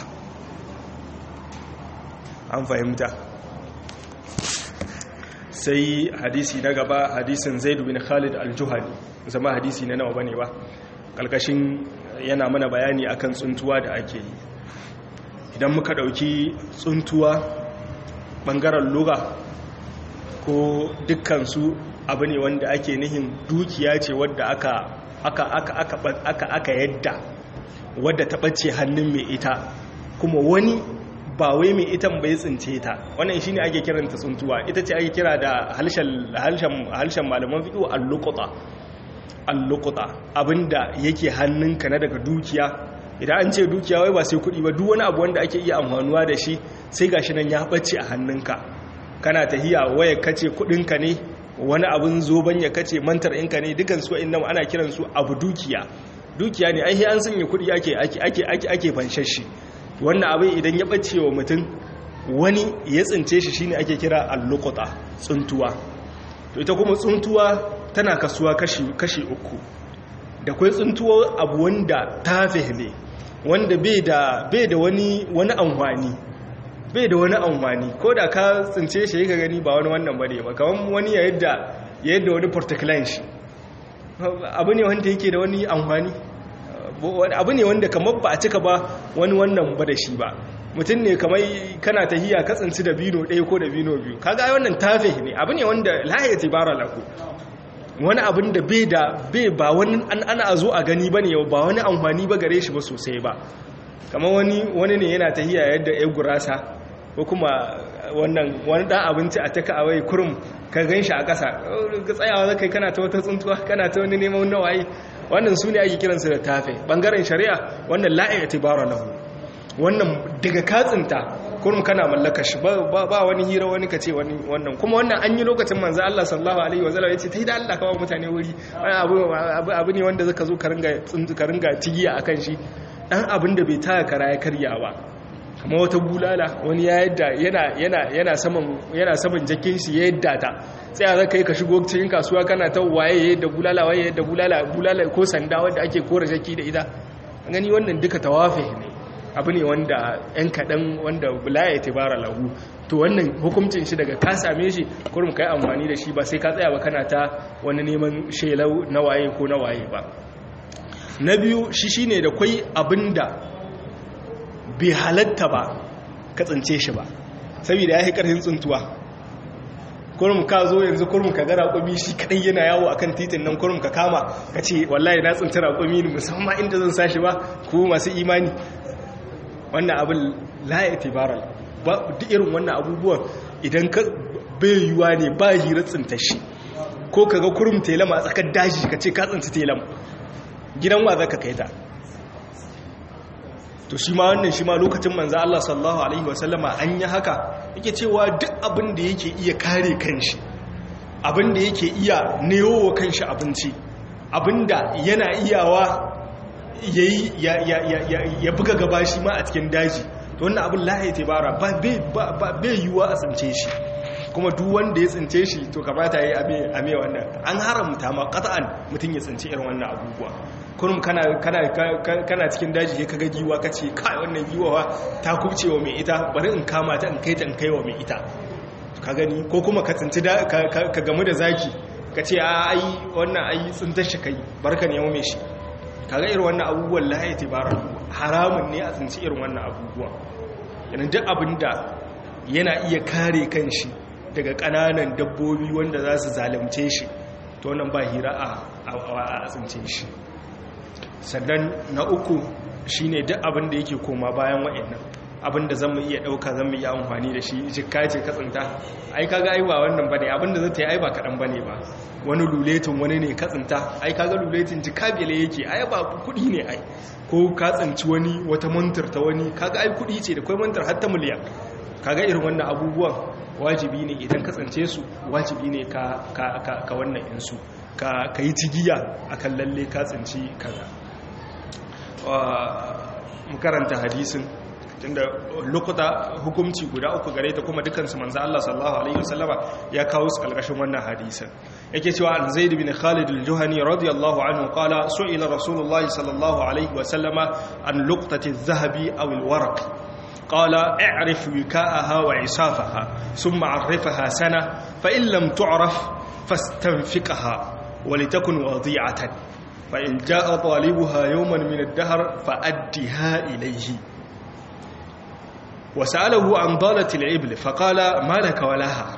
an fahimta sai hadisi na gaba hadisin zaidu bin khalid al-juhani zama hadisi na nawa bane ba kalkashin yana mana bayani akan tsuntuwa da ake yi idan muka dauki tsuntuwa bangaren lura ko dukkansu abu ne wanda ake nihin dukiya ce wadda aka aka aka aka aka aka yadda wadda ta bace hannun mai ita kuma wani ba wai mai itan bai tsince ta wannan shine ake kiranta tsuntuwa ita ce ake kira da halshen halshen halshen malaman fiqh al-luqata al-luqata abinda yake hannunka na daga dukiya idan an ce dukiya wai ba sai kudi ba duk wani abu wanda ake iya amfanuwa da shi sai gashi nan ya bace a hannunka kana tahiya waya kace kudinka ne wani abin zoban ya kace mantar inka ne dukan su inda ana kiran su abu dukiya dukiya ne ai an sanya kudi ake ake ake ake ake fanshashi wannan abin idan ya bace wa mutum wani ya tsince shi shine ake kira al-luqata tsuntuwa to ita kuma tsuntuwa tana kasuwa kashi kashi uku da kai tsuntuwa abu wanda tafe ne wanda bai da bai da wani wani amfani bai da wani amfani ko da ka tsince shi ka gani ba wani wannan bane ba kaman wani ya yadda ya yadda wani portaclan shi abu ne wanda yake da wani amfani abu ne wanda kamar ba a cika ba wani wannan ba da shi ba mutum ne kamar kana tahiya ka tsinci da bino ɗaya ko da bino biyu kaga wannan tafe ne abu ne wanda la ya tibara lahu wani abin da bai da bai ba wani an ana zo a gani bane ba wani amfani ba gare shi ba sosai ba kamar wani wani ne yana tahiya yadda ya gurasa ko kuma wannan wani dan abinci a taka awai kurum ka gan shi a ƙasa ka tsayawa zaka kana ta wata tsuntuwa kana ta wani neman nawayi wannan su ne ake kiransu da tafe bangaren shari'a wannan la'i itibara lahu wannan daga katsinta kurum kana mallaka shi ba wani hira wani kace wani wannan kuma wannan an yi lokacin manzo Allah sallallahu alaihi wasallam yace tai da Allah kawo mutane wuri abu abu ne wanda zaka zo ka ringa ka ringa tigiya akan shi dan abin da bai taya kara ya karya ba kamar wata bulala wani ya yadda yana yana yana saman yana saman jakin shi ya yadda ta sai a zaka yi ka shigo cikin kasuwa kana ta waye yadda bulala waye yadda bulala bulala ko sanda wanda ake kora jaki da ita gani wannan duka tawafi ne abu ne wanda yan kaɗan wanda bulaya ta bara lahu to wannan hukuncin shi daga ka same shi kurum ka yi amfani da shi ba sai ka tsaya ba kana ta wani neman shelau na waye ko na waye ba na biyu shi shi ne da kwai abin da bai halatta ba ka tsince shi ba saboda ya yi ƙarfin tsuntuwa kurum ka zo yanzu kurum ka ga raƙumi shi kaɗai yana yawo akan titin nan kurum ka kama ka ce wallahi na tsinci raƙumi ne musamman inda zan sashi ba ko masu imani wannan abin laye tibaral ba duk irin wannan abubuwan idan ka bai yiwuwa ne ba hira tsinta shi ko ka ga kurum telama a tsakar daji ka ce ka tsinci telam gidan wa za ka kai ta to shi ma wannan shi ma lokacin manza Allah sallallahu alaihi wasallama an yi haka yake cewa duk abin da yake iya kare kanshi abin da yake iya neowa kanshi abinci abin da yana iyawa ya buga gaba shi ma a cikin daji to wannan abin lahaye tebara ba bai yiwuwa a tsince shi kuma duk wanda ya tsince shi to kamata ya yi ame wannan an haramta ma kata'an mutum ya tsince irin wannan abubuwa kurum kana cikin daji ya kaga giwa ka ce kai wannan giwawa ta kubce wa mai ita bari in kama ta in kai ta in kai wa mai ita ka gani ko kuma ka tsinci ka gamu da zaki ka ce a ai wannan ai tsintar shi kai barka ne mai shi kaga irin wannan abubuwan la ya tibara haramun ne a tsinci irin wannan abubuwan yana duk abin da yana iya kare kanshi daga ƙananan dabbobi wanda za su zalimce shi to wannan ba hira a tsince shi sannan na uku shine duk abin da yake koma bayan wa'annan abin da zan mu iya ɗauka zan mu iya amfani da shi jikka ce katsinta ai kaga ai ba wannan bane abin da zai ta yi ai ba kaɗan bane ba wani luletin wani ne katsinta ai kaga luletin jikka bele yake ai ba kuɗi ne ai ko ka tsinci wani wata mantar ta wani kaga ai kuɗi ce da kai mantar har ta miliyan kaga irin wannan abubuwan wajibi ne idan ka tsince su wajibi ne ka ka ka wannan insu ka yi cigiya akan lalle ka tsinci kaza mu karanta hadisin tunda lokuta hukumci guda uku gare ta kuma dukansu manzo Allah sallallahu alaihi wasallama ya kawo su kalkashin wannan hadisin yake cewa an zaid bin khalid al-juhani radiyallahu anhu qala su'ila rasulullah sallallahu alaihi wasallama an luqtati adh-dhahabi aw al-waraq qala i'rif wika'aha wa 'isafaha thumma 'arrifha sana fa in lam tu'raf fastanfiqha ولتكن وضيعة فإن جاء طالبها يوما من الدهر فأدها إليه وسأله عن ضالة العبل فقال ما لك ولها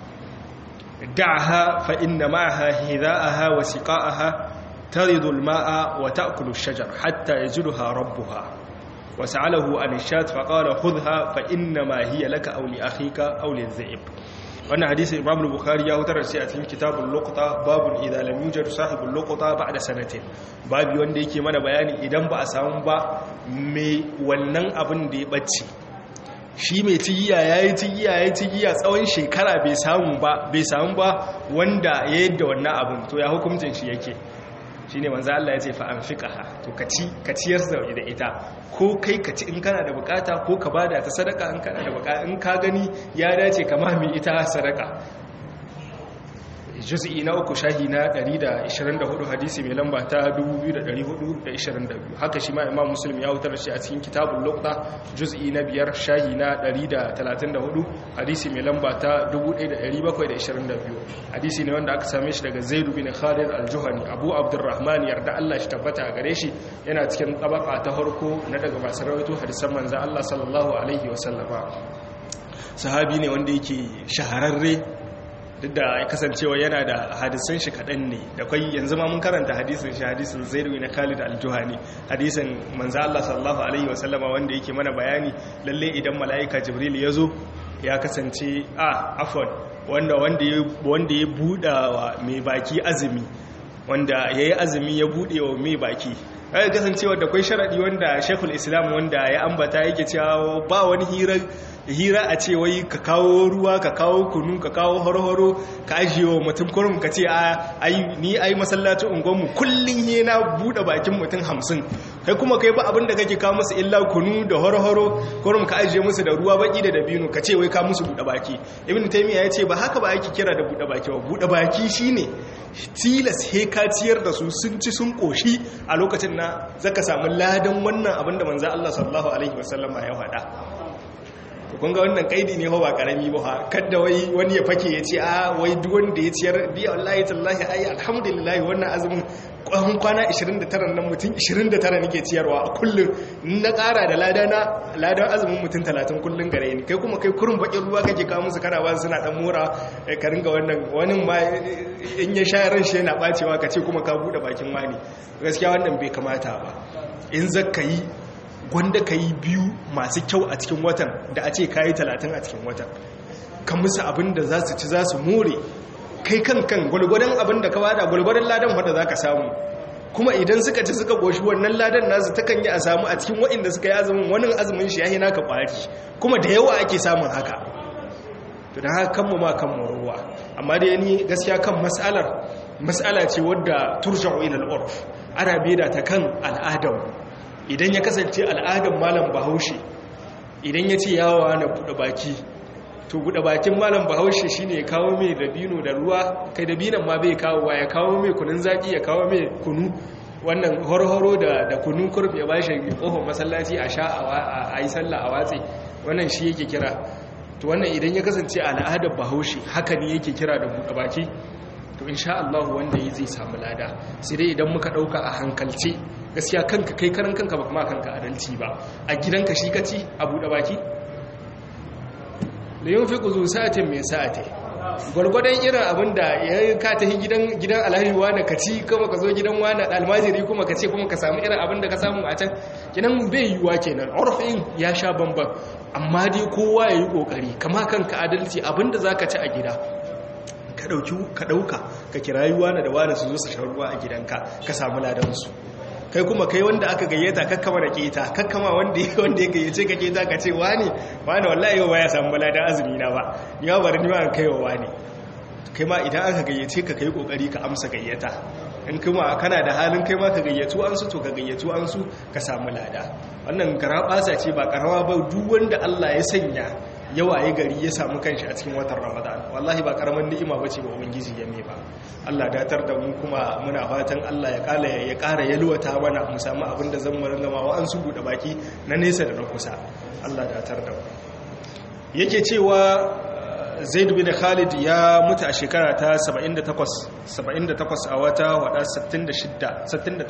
دعها فإن معها هذاءها وسقاءها ترد الماء وتأكل الشجر حتى يجدها ربها وسأله عن الشاة فقال خذها فإنما هي لك أو لأخيك أو للذئب wannan hadisi imam bukhari ya hutar sai a cikin kitabul luqta babun idza lam yujad sahibul luqta ba'da sanatin babu wanda yake mana bayani idan ba a samu ba me wannan abin da ya bacci shi mai tigiya yayi tigiya yayi tigiya tsawon shekara bai samu ba bai samu ba wanda ya yadda wannan abin to ya hukuncin shi yake shine manzo Allah ya ce fa anfiqaha to kaci kaciyar da ita ko kai kaci in kana da bukata ko ka bada ta sadaka in kana da bukata in ka gani ya dace ka mami ita sadaka juz'i na uku shahi na 124 hadisi mai lamba ta 2422 haka shi ma imam muslim ya wutar shi a cikin kitabul luqta juz'i na biyar shahi na 134 hadisi mai lamba ta 1722 hadisi ne wanda aka same shi daga zaid bin khalid al-juhani abu abdurrahman yarda Allah shi tabbata gare shi yana cikin tabaka ta farko na daga masu rawaito hadisan manzo Allah sallallahu alaihi wasallama sahabi ne wanda yake shahararre duk da ya kasancewa yana da hadisan shi kaɗan ne da kwai yanzu ma mun karanta hadisin shi hadisin zairu na khalid al-juhani hadisin manzo Allah sallallahu alaihi wasallama wanda yake mana bayani lalle idan mala'ika jibril ya zo ya kasance a afwan wanda wanda ya wanda ya buɗa wa mai baki azumi wanda yayi azumi ya buɗe wa mai baki ai kasancewa da kwai sharadi wanda Sheikhul Islam wanda ya ambata yake cewa ba wani hira hira a ce wai ka kawo ruwa ka kawo kunu ka kawo horo-horo ka ajiye wa mutum kurum ka ce ai ni ai masallacin unguwanmu kullum he na buɗe bakin mutum hamsin kai kuma kai ba abin da kake kawo musu illa kunu da horo-horo kurum ka ajiye musu da ruwa baki da dabino ka ce wai ka musu buɗe baki ibn taymiya ya ce ba haka ba ake kira da buɗe baki ba buɗe baki shine tilas he ka ciyar da su sun ci sun koshi a lokacin na zaka samu ladan wannan abin da manzo Allah sallallahu alaihi wasallama ya faɗa kun ga wannan kaidi ne ba karami ba kada wai wani ya fake ya ce a wai duk wanda ya ciyar biya wallahi tallahi ai alhamdulillah wannan azumin kwan kwana 29 nan mutum 29 nake ciyarwa a kullum na ƙara da ladana ladan azumin mutum 30 kullum gare ni kai kuma kai kurin bakin ruwa kake kawo musu kana ba suna dan mora ka ringa wannan wani ma in ya sha ran shi yana bacewa ka ce kuma ka bude bakin wani gaskiya wannan bai kamata ba in zakka yi gwanda ka yi biyu masu kyau a cikin watan da a ce ka yi talatin a cikin watan kan musu abin da za su ci za su more kai kan kan gwalgwadon abin da ka wada gwalgwadon ladan wadda za ka samu kuma idan suka ci suka goshi wannan ladan nasu ta kan yi a samu a cikin waɗanda suka yi azumin wani azumin shi ya yi naka ƙwari kuma da yawa ake samun haka to da haka kanmu ma kanmu ruwa amma da ni gaskiya kan mas'alar mas'ala ce wadda turja'u ila al-urf ana beda ta kan al'adar idan ya kasance al'adar malam bahaushe idan ya ce yawa na buɗe baki to buɗe bakin malam bahaushe shine ya kawo mai dabino da ruwa kai dabinan ma bai kawo ya kawo mai kunun zaki ya kawo mai kunu wannan horo da da kunun kurbi ya bashi kofar masallaci a sha a yi sallah a watsi wannan shi yake kira to wannan idan ya kasance al'adar bahaushe haka ne yake kira da buɗe baki to insha Allah wanda yi zai samu lada sai dai idan muka ɗauka a hankalce gaskiya kanka kai karan kanka ba kuma kanka adalci ba a gidanka shi kaci a buɗe baki da yin fi kuzu sa'atin mai sa'ate gwargwadon irin abin da ya ka tafi gidan alhaji wani ka ci kuma ka zo gidan wani almajiri kuma ka ce kuma ka samu irin abin da ka samu a can kinan bai yiwuwa kenan orfin ya sha bambam amma dai kowa ya yi kokari kama kanka adalci abin da za ka ci a gida ka ɗauka ka kirayi wani da wani su zo su shan ruwa a gidanka ka samu ladansu kai kuma kai wanda aka gayyata kakkama da keta kakkama wanda wanda ya gayyace ka keta ka ce wani wani wallahi yau ya samu ladan azumi na ba ni ba bari ni ma kai wa wani kai ma idan aka gayyace ka kai kokari ka amsa gayyata in kuma kana da halin kai ma ka gayyatu an su to ka gayyatu an su ka samu lada wannan garabasa ce ba karawa ba duk wanda Allah ya sanya yawaye gari ya samu kanshi a cikin watan ramadan wallahi ba karaman ni'ima bace ba ubangiji ya ba Allah datar da mu kuma muna fatan Allah ya kala ya kara yalwata mana mu samu abin da zan mu ringa ma wa an su bude baki na nesa da na kusa Allah datar da mu yake cewa Zaid bin Khalid ya mutu a shekara ta 78 78 a wata wada 66 68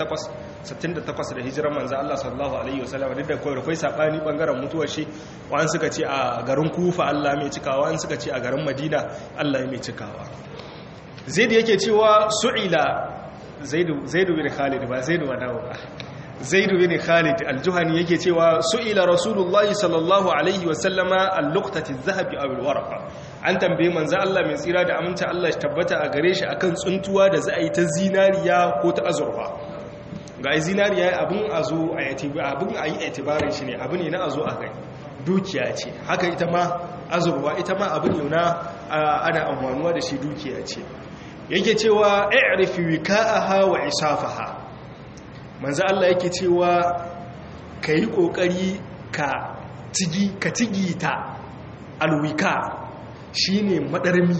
68 da hijirar manzo Allah sallallahu alaihi wasallam duk da kai kai sabani bangaren mutuwar shi wa'an suka ce a garin Kufa Allah mai cikawa wa'an suka ce a garin Madina Allah mai cikawa Zaid yake cewa su'ila Zaid Zaid bin Khalid ba Zaid wa dawo ba Zaid bin Khalid al-Juhani yake cewa su'ila Rasulullah sallallahu alaihi wasallama al-luqtati adh-dhahabi aw al-waraqa an tambaye manzo Allah mai tsira da aminta Allah shi tabbata a gare shi akan tsuntuwa da za a yi ta zinariya ko ta azurfa ga zinariya abin a zo a yi abin a yi itibarin shi ne abu ne na a zo a gani dukiya ce haka ita ma azurfa ita ma abu ne na ana amfanuwa da shi dukiya ce yake cewa i'rif wika'aha wa isafaha manzo Allah yake cewa kai kokari ka tigi ka tigita alwika shine madarmi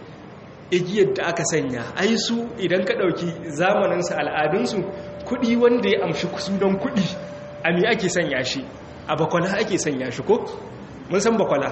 igiyar da aka sanya ai su idan ka dauki zamaninsu al'adunsu kudi wanda ya amshi sunan kudi a me ake sanya shi a bakwala ake sanya shi ko mun san bakwala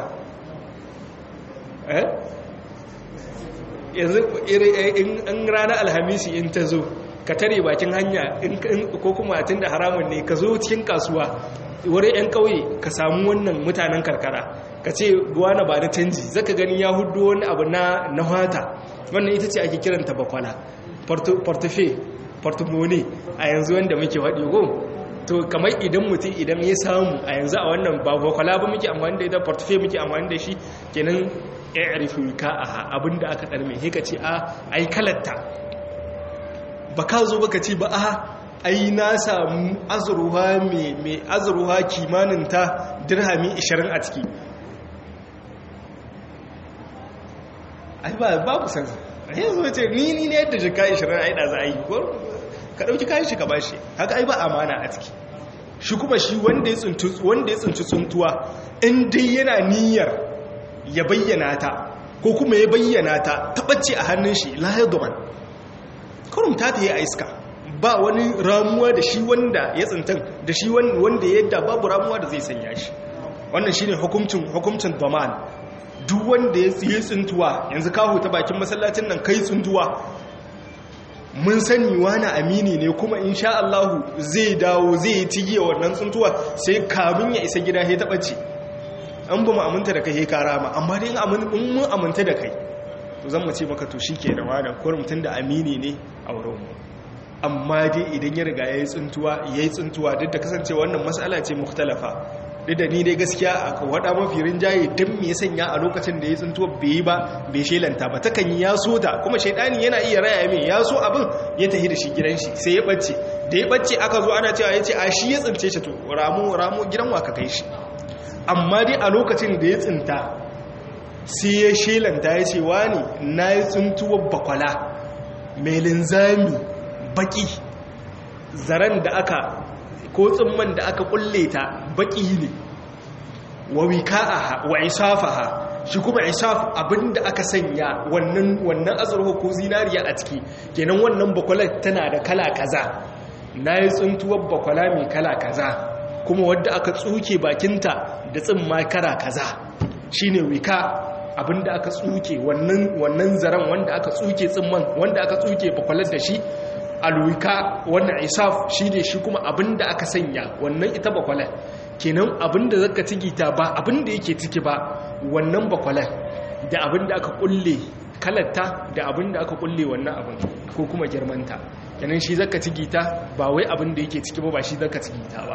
eh yanzu in ranar alhamisi in ta zo ka tare bakin hanya ko kuma tun da haramun ne ka zo cikin kasuwa wurin 'yan kauye ka samu wannan mutanen karkara ka ce na ba da canji zaka gani ya hudu wani abu na na hata wannan ita ce ake kiranta bakwala portofe portomone a yanzu wanda muke waɗi go to kamar idan mutum idan ya samu a yanzu a wannan ba bakwala ba muke amfani da ita portofe muke amfani da shi kenan ya arifi ka a abinda aka ɗarme ka ce a ai kalatta ba ka zo baka ce ba a ai na samu azurwa mai azurwa kimanin ta dirhami 20 a ciki ai ba babu san yanzu ce ni ni ne yadda jika 20 ai da za a yi ko ka dauki kayan shi ka bashi haka ai ba amana a ciki shi kuma shi wanda ya tsinci wanda ya tsinci tsuntuwa in dai yana niyyar ya bayyana ta ko kuma ya bayyana ta tabbace a hannun shi la yadman kurum ta ta yi a iska ba wani ramuwa da shi wanda ya tsintan da shi wanda ya yadda babu ramuwa da zai sanya shi wannan shine hukuncin hukuncin daman duk wanda ya tsiye tsintuwa yanzu kawo ta bakin masallacin nan kai tsintuwa mun sani wani amini ne kuma insha Allah zai dawo zai yi tigiya wannan tsintuwa sai kamun ya isa gida ya taɓa ce an ba mu aminta da kai ya kara ma amma dai in mun aminta da kai to zan mu ce maka to shi ke da wani kuwar mutum da amini ne a wurinmu amma dai idan ya riga ya yi tsintuwa ya yi tsintuwa duk da kasance wannan matsala ce mukhtalafa duk da ni dai gaskiya a wada mafi rinjaye don me sanya a lokacin da ya tsintuwa bai yi ba bai shelanta ba takan yi ya so ta kuma shaidani yana iya raya mai ya so abin ya tafi da shi gidan shi sai ya bacce da ya bacce aka zo ana cewa ya ce a shi ya tsince shi to ramu ramu gidan wa ka kai shi amma dai a lokacin da ya tsinta sai ya shelanta ya ce wani na yi tsintuwar bakwala mai linzami baki zaren da aka ko tsimman da aka kulle ta baki ne wa wika'aha wa isafaha shi kuma isaf abinda aka sanya wannan wannan azurfa ko zinariya a ciki kenan wannan bakwalar tana da kala kaza na yi tsintuwar bakwala mai kala kaza kuma wadda aka tsuke bakinta da tsimma kara kaza shine wika abinda aka tsuke wannan wannan zaren wanda aka tsuke tsimman wanda aka tsuke bakwalar da shi alwika wannan isaf shine shi kuma abinda aka sanya wannan ita bakwalar kenan abinda zaka tigita ba abinda yake ciki ba wannan bakwalar da abinda aka kulle kalarta da abinda aka kulle wannan abin ko kuma girmanta kenan shi zaka tigita ba wai abinda yake ciki ba ba shi zaka tigita ba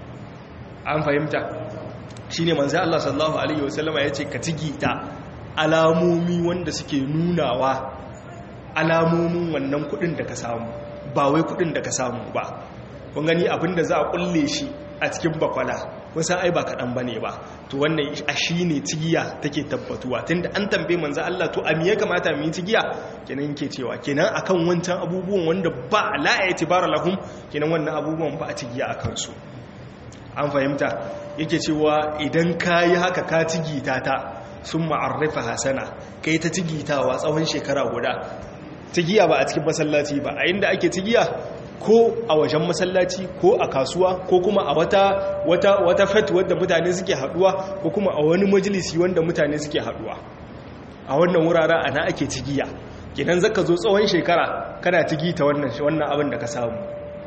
an fahimta shine manzo Allah sallallahu alaihi wasallama yace ka tigita alamomi wanda suke nunawa alamomin wannan kudin da ka samu ba wai kudin da ka samu ba kun gani abinda za a kulle shi a cikin bakwala kusan ai ba kaɗan ba ne ba to wannan a shi ne tigiya take tabbatuwa tunda an tambaye manzo Allah to a me ya kamata mu yi tigiya kenan yake cewa kenan akan wancan abubuwan wanda ba la i'tibara lahum kenan wannan abubuwan ba a tigiya akan su an fahimta yake cewa idan kayi haka ka tigita ta sun ma'arrafa hasana kai ta tigitawa tsawon shekara guda tigiya ba a cikin masallaci ba a inda ake tigiya ko a wajen masallaci ko a kasuwa ko kuma a wata wata wata fet wadda mutane suke haduwa ko kuma a wani majalisi wanda mutane suke haduwa a wannan wuraren ana ake tigiya kenan zaka zo tsawon shekara kana tigita wannan wannan abin da ka samu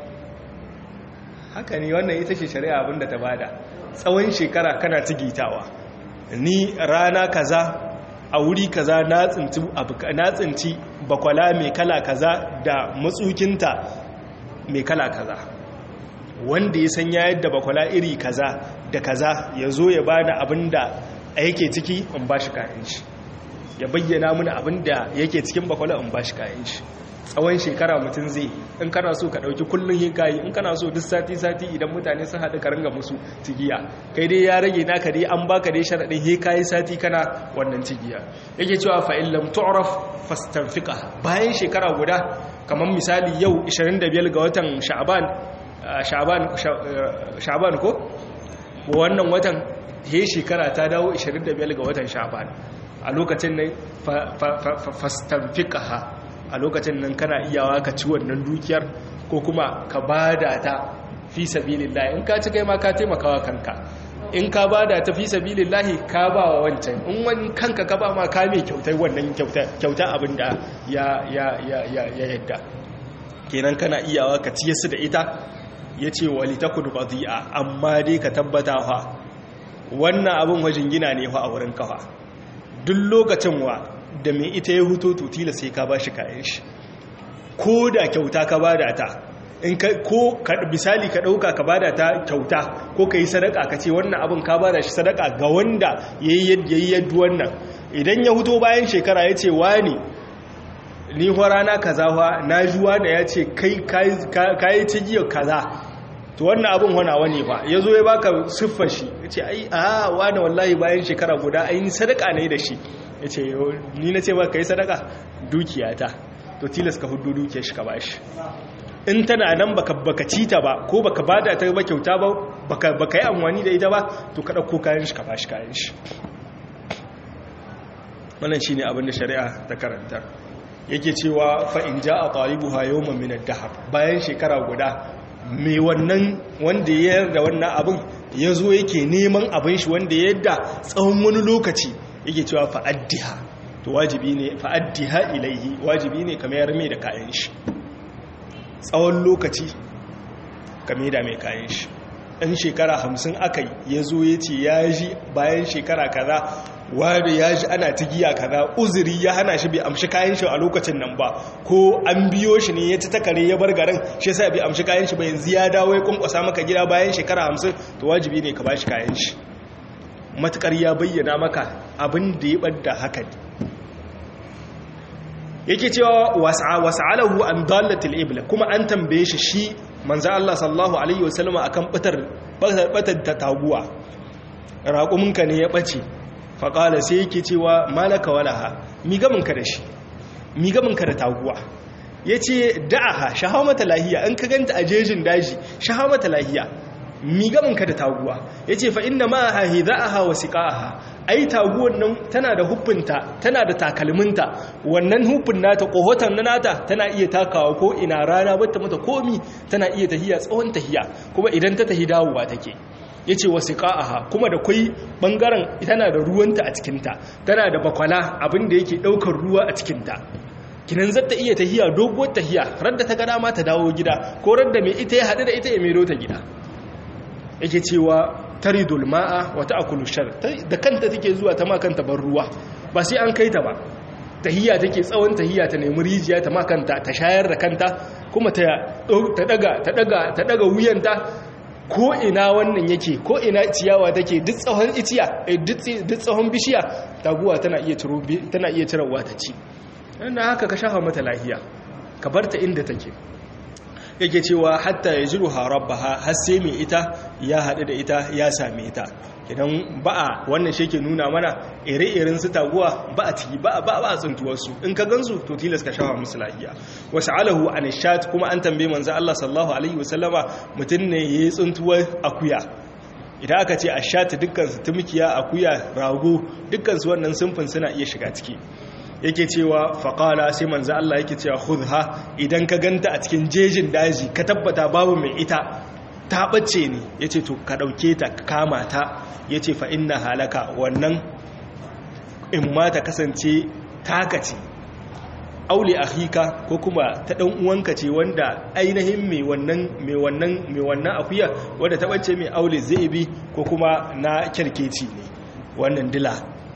haka ne wannan ita ce shari'a abin da ta bada tsawon shekara kana tigitawa ni rana kaza a wuri kaza na tsinci na tsinci bakwala mai kala kaza da matsukinta mai kala kaza wanda ya sanya yadda bakwala iri kaza da kaza ya zo ya bani abin da yake ciki in ba shi kayan shi ya bayyana mini abin da yake cikin bakwala in ba shi kayan shi tsawon shekara mutum zai in kana so ka ɗauki kullum yin kayi in kana so duk sati-sati idan mutane sun haɗu ka ringa musu tigiya kai dai ya rage naka dai an baka dai sharaɗin he kayi sati kana wannan tigiya yake cewa fa'in lam tu'raf fastanfiqa bayan shekara guda kamar misali yau 25 ga watan sha'ban sha'ban sha'ban ko wannan watan he shekara ta dawo 25 ga watan sha'ban a lokacin nan fastanfiqaha a lokacin nan kana iyawa ka ci wannan dukiyar ko kuma ka bada ta fi sabilillah in ka ci kai ma ka taimakawa kanka in ka bada ta fi sabilillah ka ba wa wancan in wani kanka ka ba ma ka mai kyautar wannan kyauta abin da ya ya ya ya yadda kenan kana iyawa ka ciye su da ita yace wali takun qadi'a amma dai ka tabbata fa wannan abin wajen gina ne fa a wurin kafa duk lokacin wa da mai ita ya huto tutila sai ka ba shi kayan shi ko da kyauta ka ba da ta in ka ko misali ka ɗauka ka ba da ta kyauta ko ka yi sadaka ka ce wannan abin ka ba da shi sadaka ga wanda ya yi yadda wannan idan ya huto bayan shekara ya ce wani ni ho rana kaza fa na juwa da ya ce kai kayi cigiyar kaza to wannan abin wana wani ba ya zo ya baka siffar shi ya ce ai a wani wallahi bayan shekara guda ai ni sadaka ne da shi ya ce ni na ce ba ka yi sadaka dukiyata to tilas ka hudu dukiyar shi ka ba shi in tana nan baka baka cita ba ko baka bada ta ba kyauta ba baka baka yi amfani da ita ba to ka dauko kayan shi ka ba shi kayan shi wannan shine abin da shari'a ta karanta yake cewa fa in jaa talibuha yawman min ad-dahr bayan shekara guda mai wannan wanda ya yarda wannan abin ya zo yake neman abin shi wanda ya yarda tsawon wani lokaci yake cewa fa'addiha to wajibi ne fa'addiha ilaihi wajibi ne kamar mai da kayan shi tsawon lokaci kame da mai kayan shi ɗan shekara hamsin aka ya zo ya ce ya ji bayan shekara kaza wanda ya ji ana tigiya kaza uzuri ya hana shi bai amshi kayan shi a lokacin nan ba ko an biyo shi ne ya ci takare ya bar garin shi sai bai amshi kayan shi ba yanzu ya dawo ya kunkwasa maka gida bayan shekara hamsin to wajibi ne ka ba shi kayan shi matukar ya bayyana maka abin da ya ɓadda haka ne yake cewa wasa'alahu an dalatil ibla kuma an tambaye shi shi manzo Allah sallallahu alaihi wasallam akan batar batar ta taguwa raƙuminka ne ya bace faƙala sai yake cewa malaka walaha mi gaminka da shi mi gaminka da taguwa yace da'aha shahawa mata lahiya an ka ganta a jejin daji shahawa mata lahiya mi gaminka da taguwa yace fa inna ma hahidha'aha wa siqaha ai taguwan nan tana da hufunta tana da takalminta wannan hufin nata kohotan na nata tana iya takawa ko ina rana bata mata komi tana iya tahiya tsawon tahiya kuma idan ta tahi dawowa take yace wasiqaha kuma da kai bangaren tana da ruwanta a cikin ta tana da bakwala abin da yake daukar ruwa a cikin ta kinan zata iya tahiya doguwar tahiya radda ta ga dama ta dawo gida ko radda mai ita ya hadu da ita ya mero ta gida yake cewa taridul ma'a wa ta'kulu shar da kanta take zuwa ta makanta bar ruwa ba sai an kai ta ba tahiyya take tsawon tahiyya ta nemi rijiya ta makanta ta shayar da kanta kuma ta daga ta daga ta daga wuyanta ko ina wannan yake ko ina ciyawa take duk tsawon iciya duk tsawon bishiya taguwa tana iya ciro tana iya cirewa ta ci dan haka ka shafa mata lahiya ka barta inda take yake cewa hatta ya jiru harabbaha har sai mai ita ya haɗu da ita ya same ita idan ba'a wannan shi ke nuna mana ire-iren su taguwa ba a ciki ba a tsuntuwarsu in ka gansu to tilas ka shafa musu lahiya wasu alahu an shat kuma an tambaye manzo Allah sallallahu alaihi wasallama mutum ne ya yi tsuntuwar akuya idan aka ce a shat dukkan su tumkiya akuya rago dukkan su wannan sunfin suna iya shiga ciki yake cewa faƙala sai manzo Allah yake cewa khudha idan ka ganta a cikin jejin daji ka tabbata babu mai ita ta bace ne yace to ka dauke ta ka kama ta yace fa inna halaka wannan in ma ta kasance taka ce aule akhika ko kuma ta dan uwanka ce wanda ainihin mai wannan mai wannan mai wannan akuya wanda ta bace mai aule zaibi ko kuma na kirkeci ne wannan dila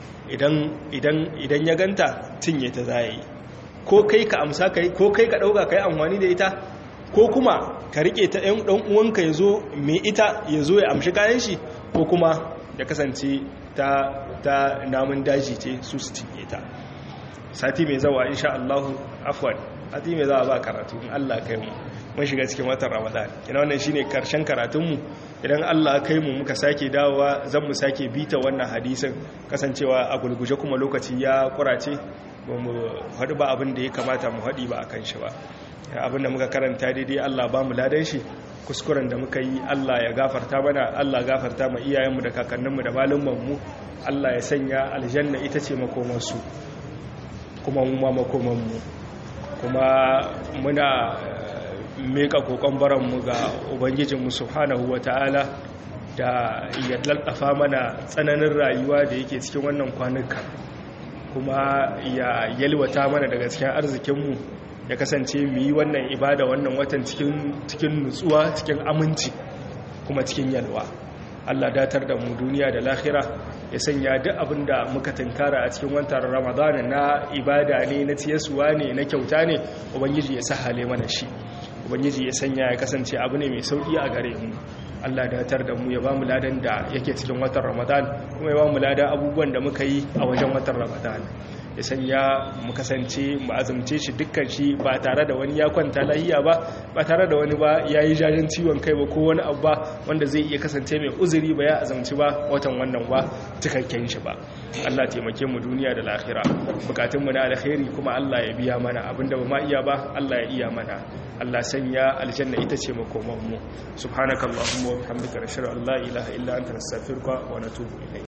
idan ya ganta cinye ta za yi ko kai ka amsa kai ko kai ka ɗauka kai amfani da ita ko kuma ka riƙe ta ɗan uwanka ya zo mai ita ya zo ya amshi kayan shi ko kuma ya kasance ta namun daji ce su su cinye ta sati mai zawa insha Allah afwan sati mai zawa ba karatu in Allah kai mu mun shiga cikin watan Ramadan ina wannan shine karshen karatunmu idan Allah kai mu muka sake dawowa zan mu sake bita wannan hadisin kasancewa a gulguje kuma lokaci ya kurace ba mu haɗu ba abin da ya kamata mu haɗi ba akan shi ba abin da muka karanta daidai Allah ba mu ladan shi kuskuren da muka yi Allah ya gafarta mana Allah gafarta ma iyayenmu da kakanninmu da malumanmu Allah ya sanya aljanna ita ce makomansu kuma mu ma makomanmu kuma muna meka kokon baranmu ga ubangijinmu subhanahu wata'ala da ya laltafa mana tsananin rayuwa da yake cikin wannan kwanuka kuma ya yalwata mana daga cikin arzikinmu ya kasance mu yi wannan ibada wannan watan cikin nutsuwa cikin aminci kuma cikin yalwa Allah datar da mu duniya da lahira ya sanya duk abin da muka tunkara a cikin watan ramadana na ibada ne na tiyasuwa ne na kyauta ne ubangiji ya sahale mana shi ubangiji ya sanya ya kasance abu ne mai sauki a gare mu Allah datar da mu ya ba mu ladan da yake cikin watan ramadan kuma ya ba mu ladan abubuwan da muka yi a wajen watan ramadan ya sanya mu kasance mu azumce shi dukkan shi ba tare da wani ya kwanta lahiya ba ba tare da wani ba ya yi jajen ciwon kai ba ko wani abu ba wanda zai iya kasance mai uzuri ba ya azumci ba watan wannan ba cikakken shi ba Allah taimake mu duniya da lahira bukatun mu na alkhairi kuma Allah ya biya mana abinda ba ma iya ba Allah ya iya mana Allah sanya aljanna ita ce makoman mu subhanakallahumma wa bihamdika nashhadu an la ilaha illa anta nastaghfiruka wa natubu ilayk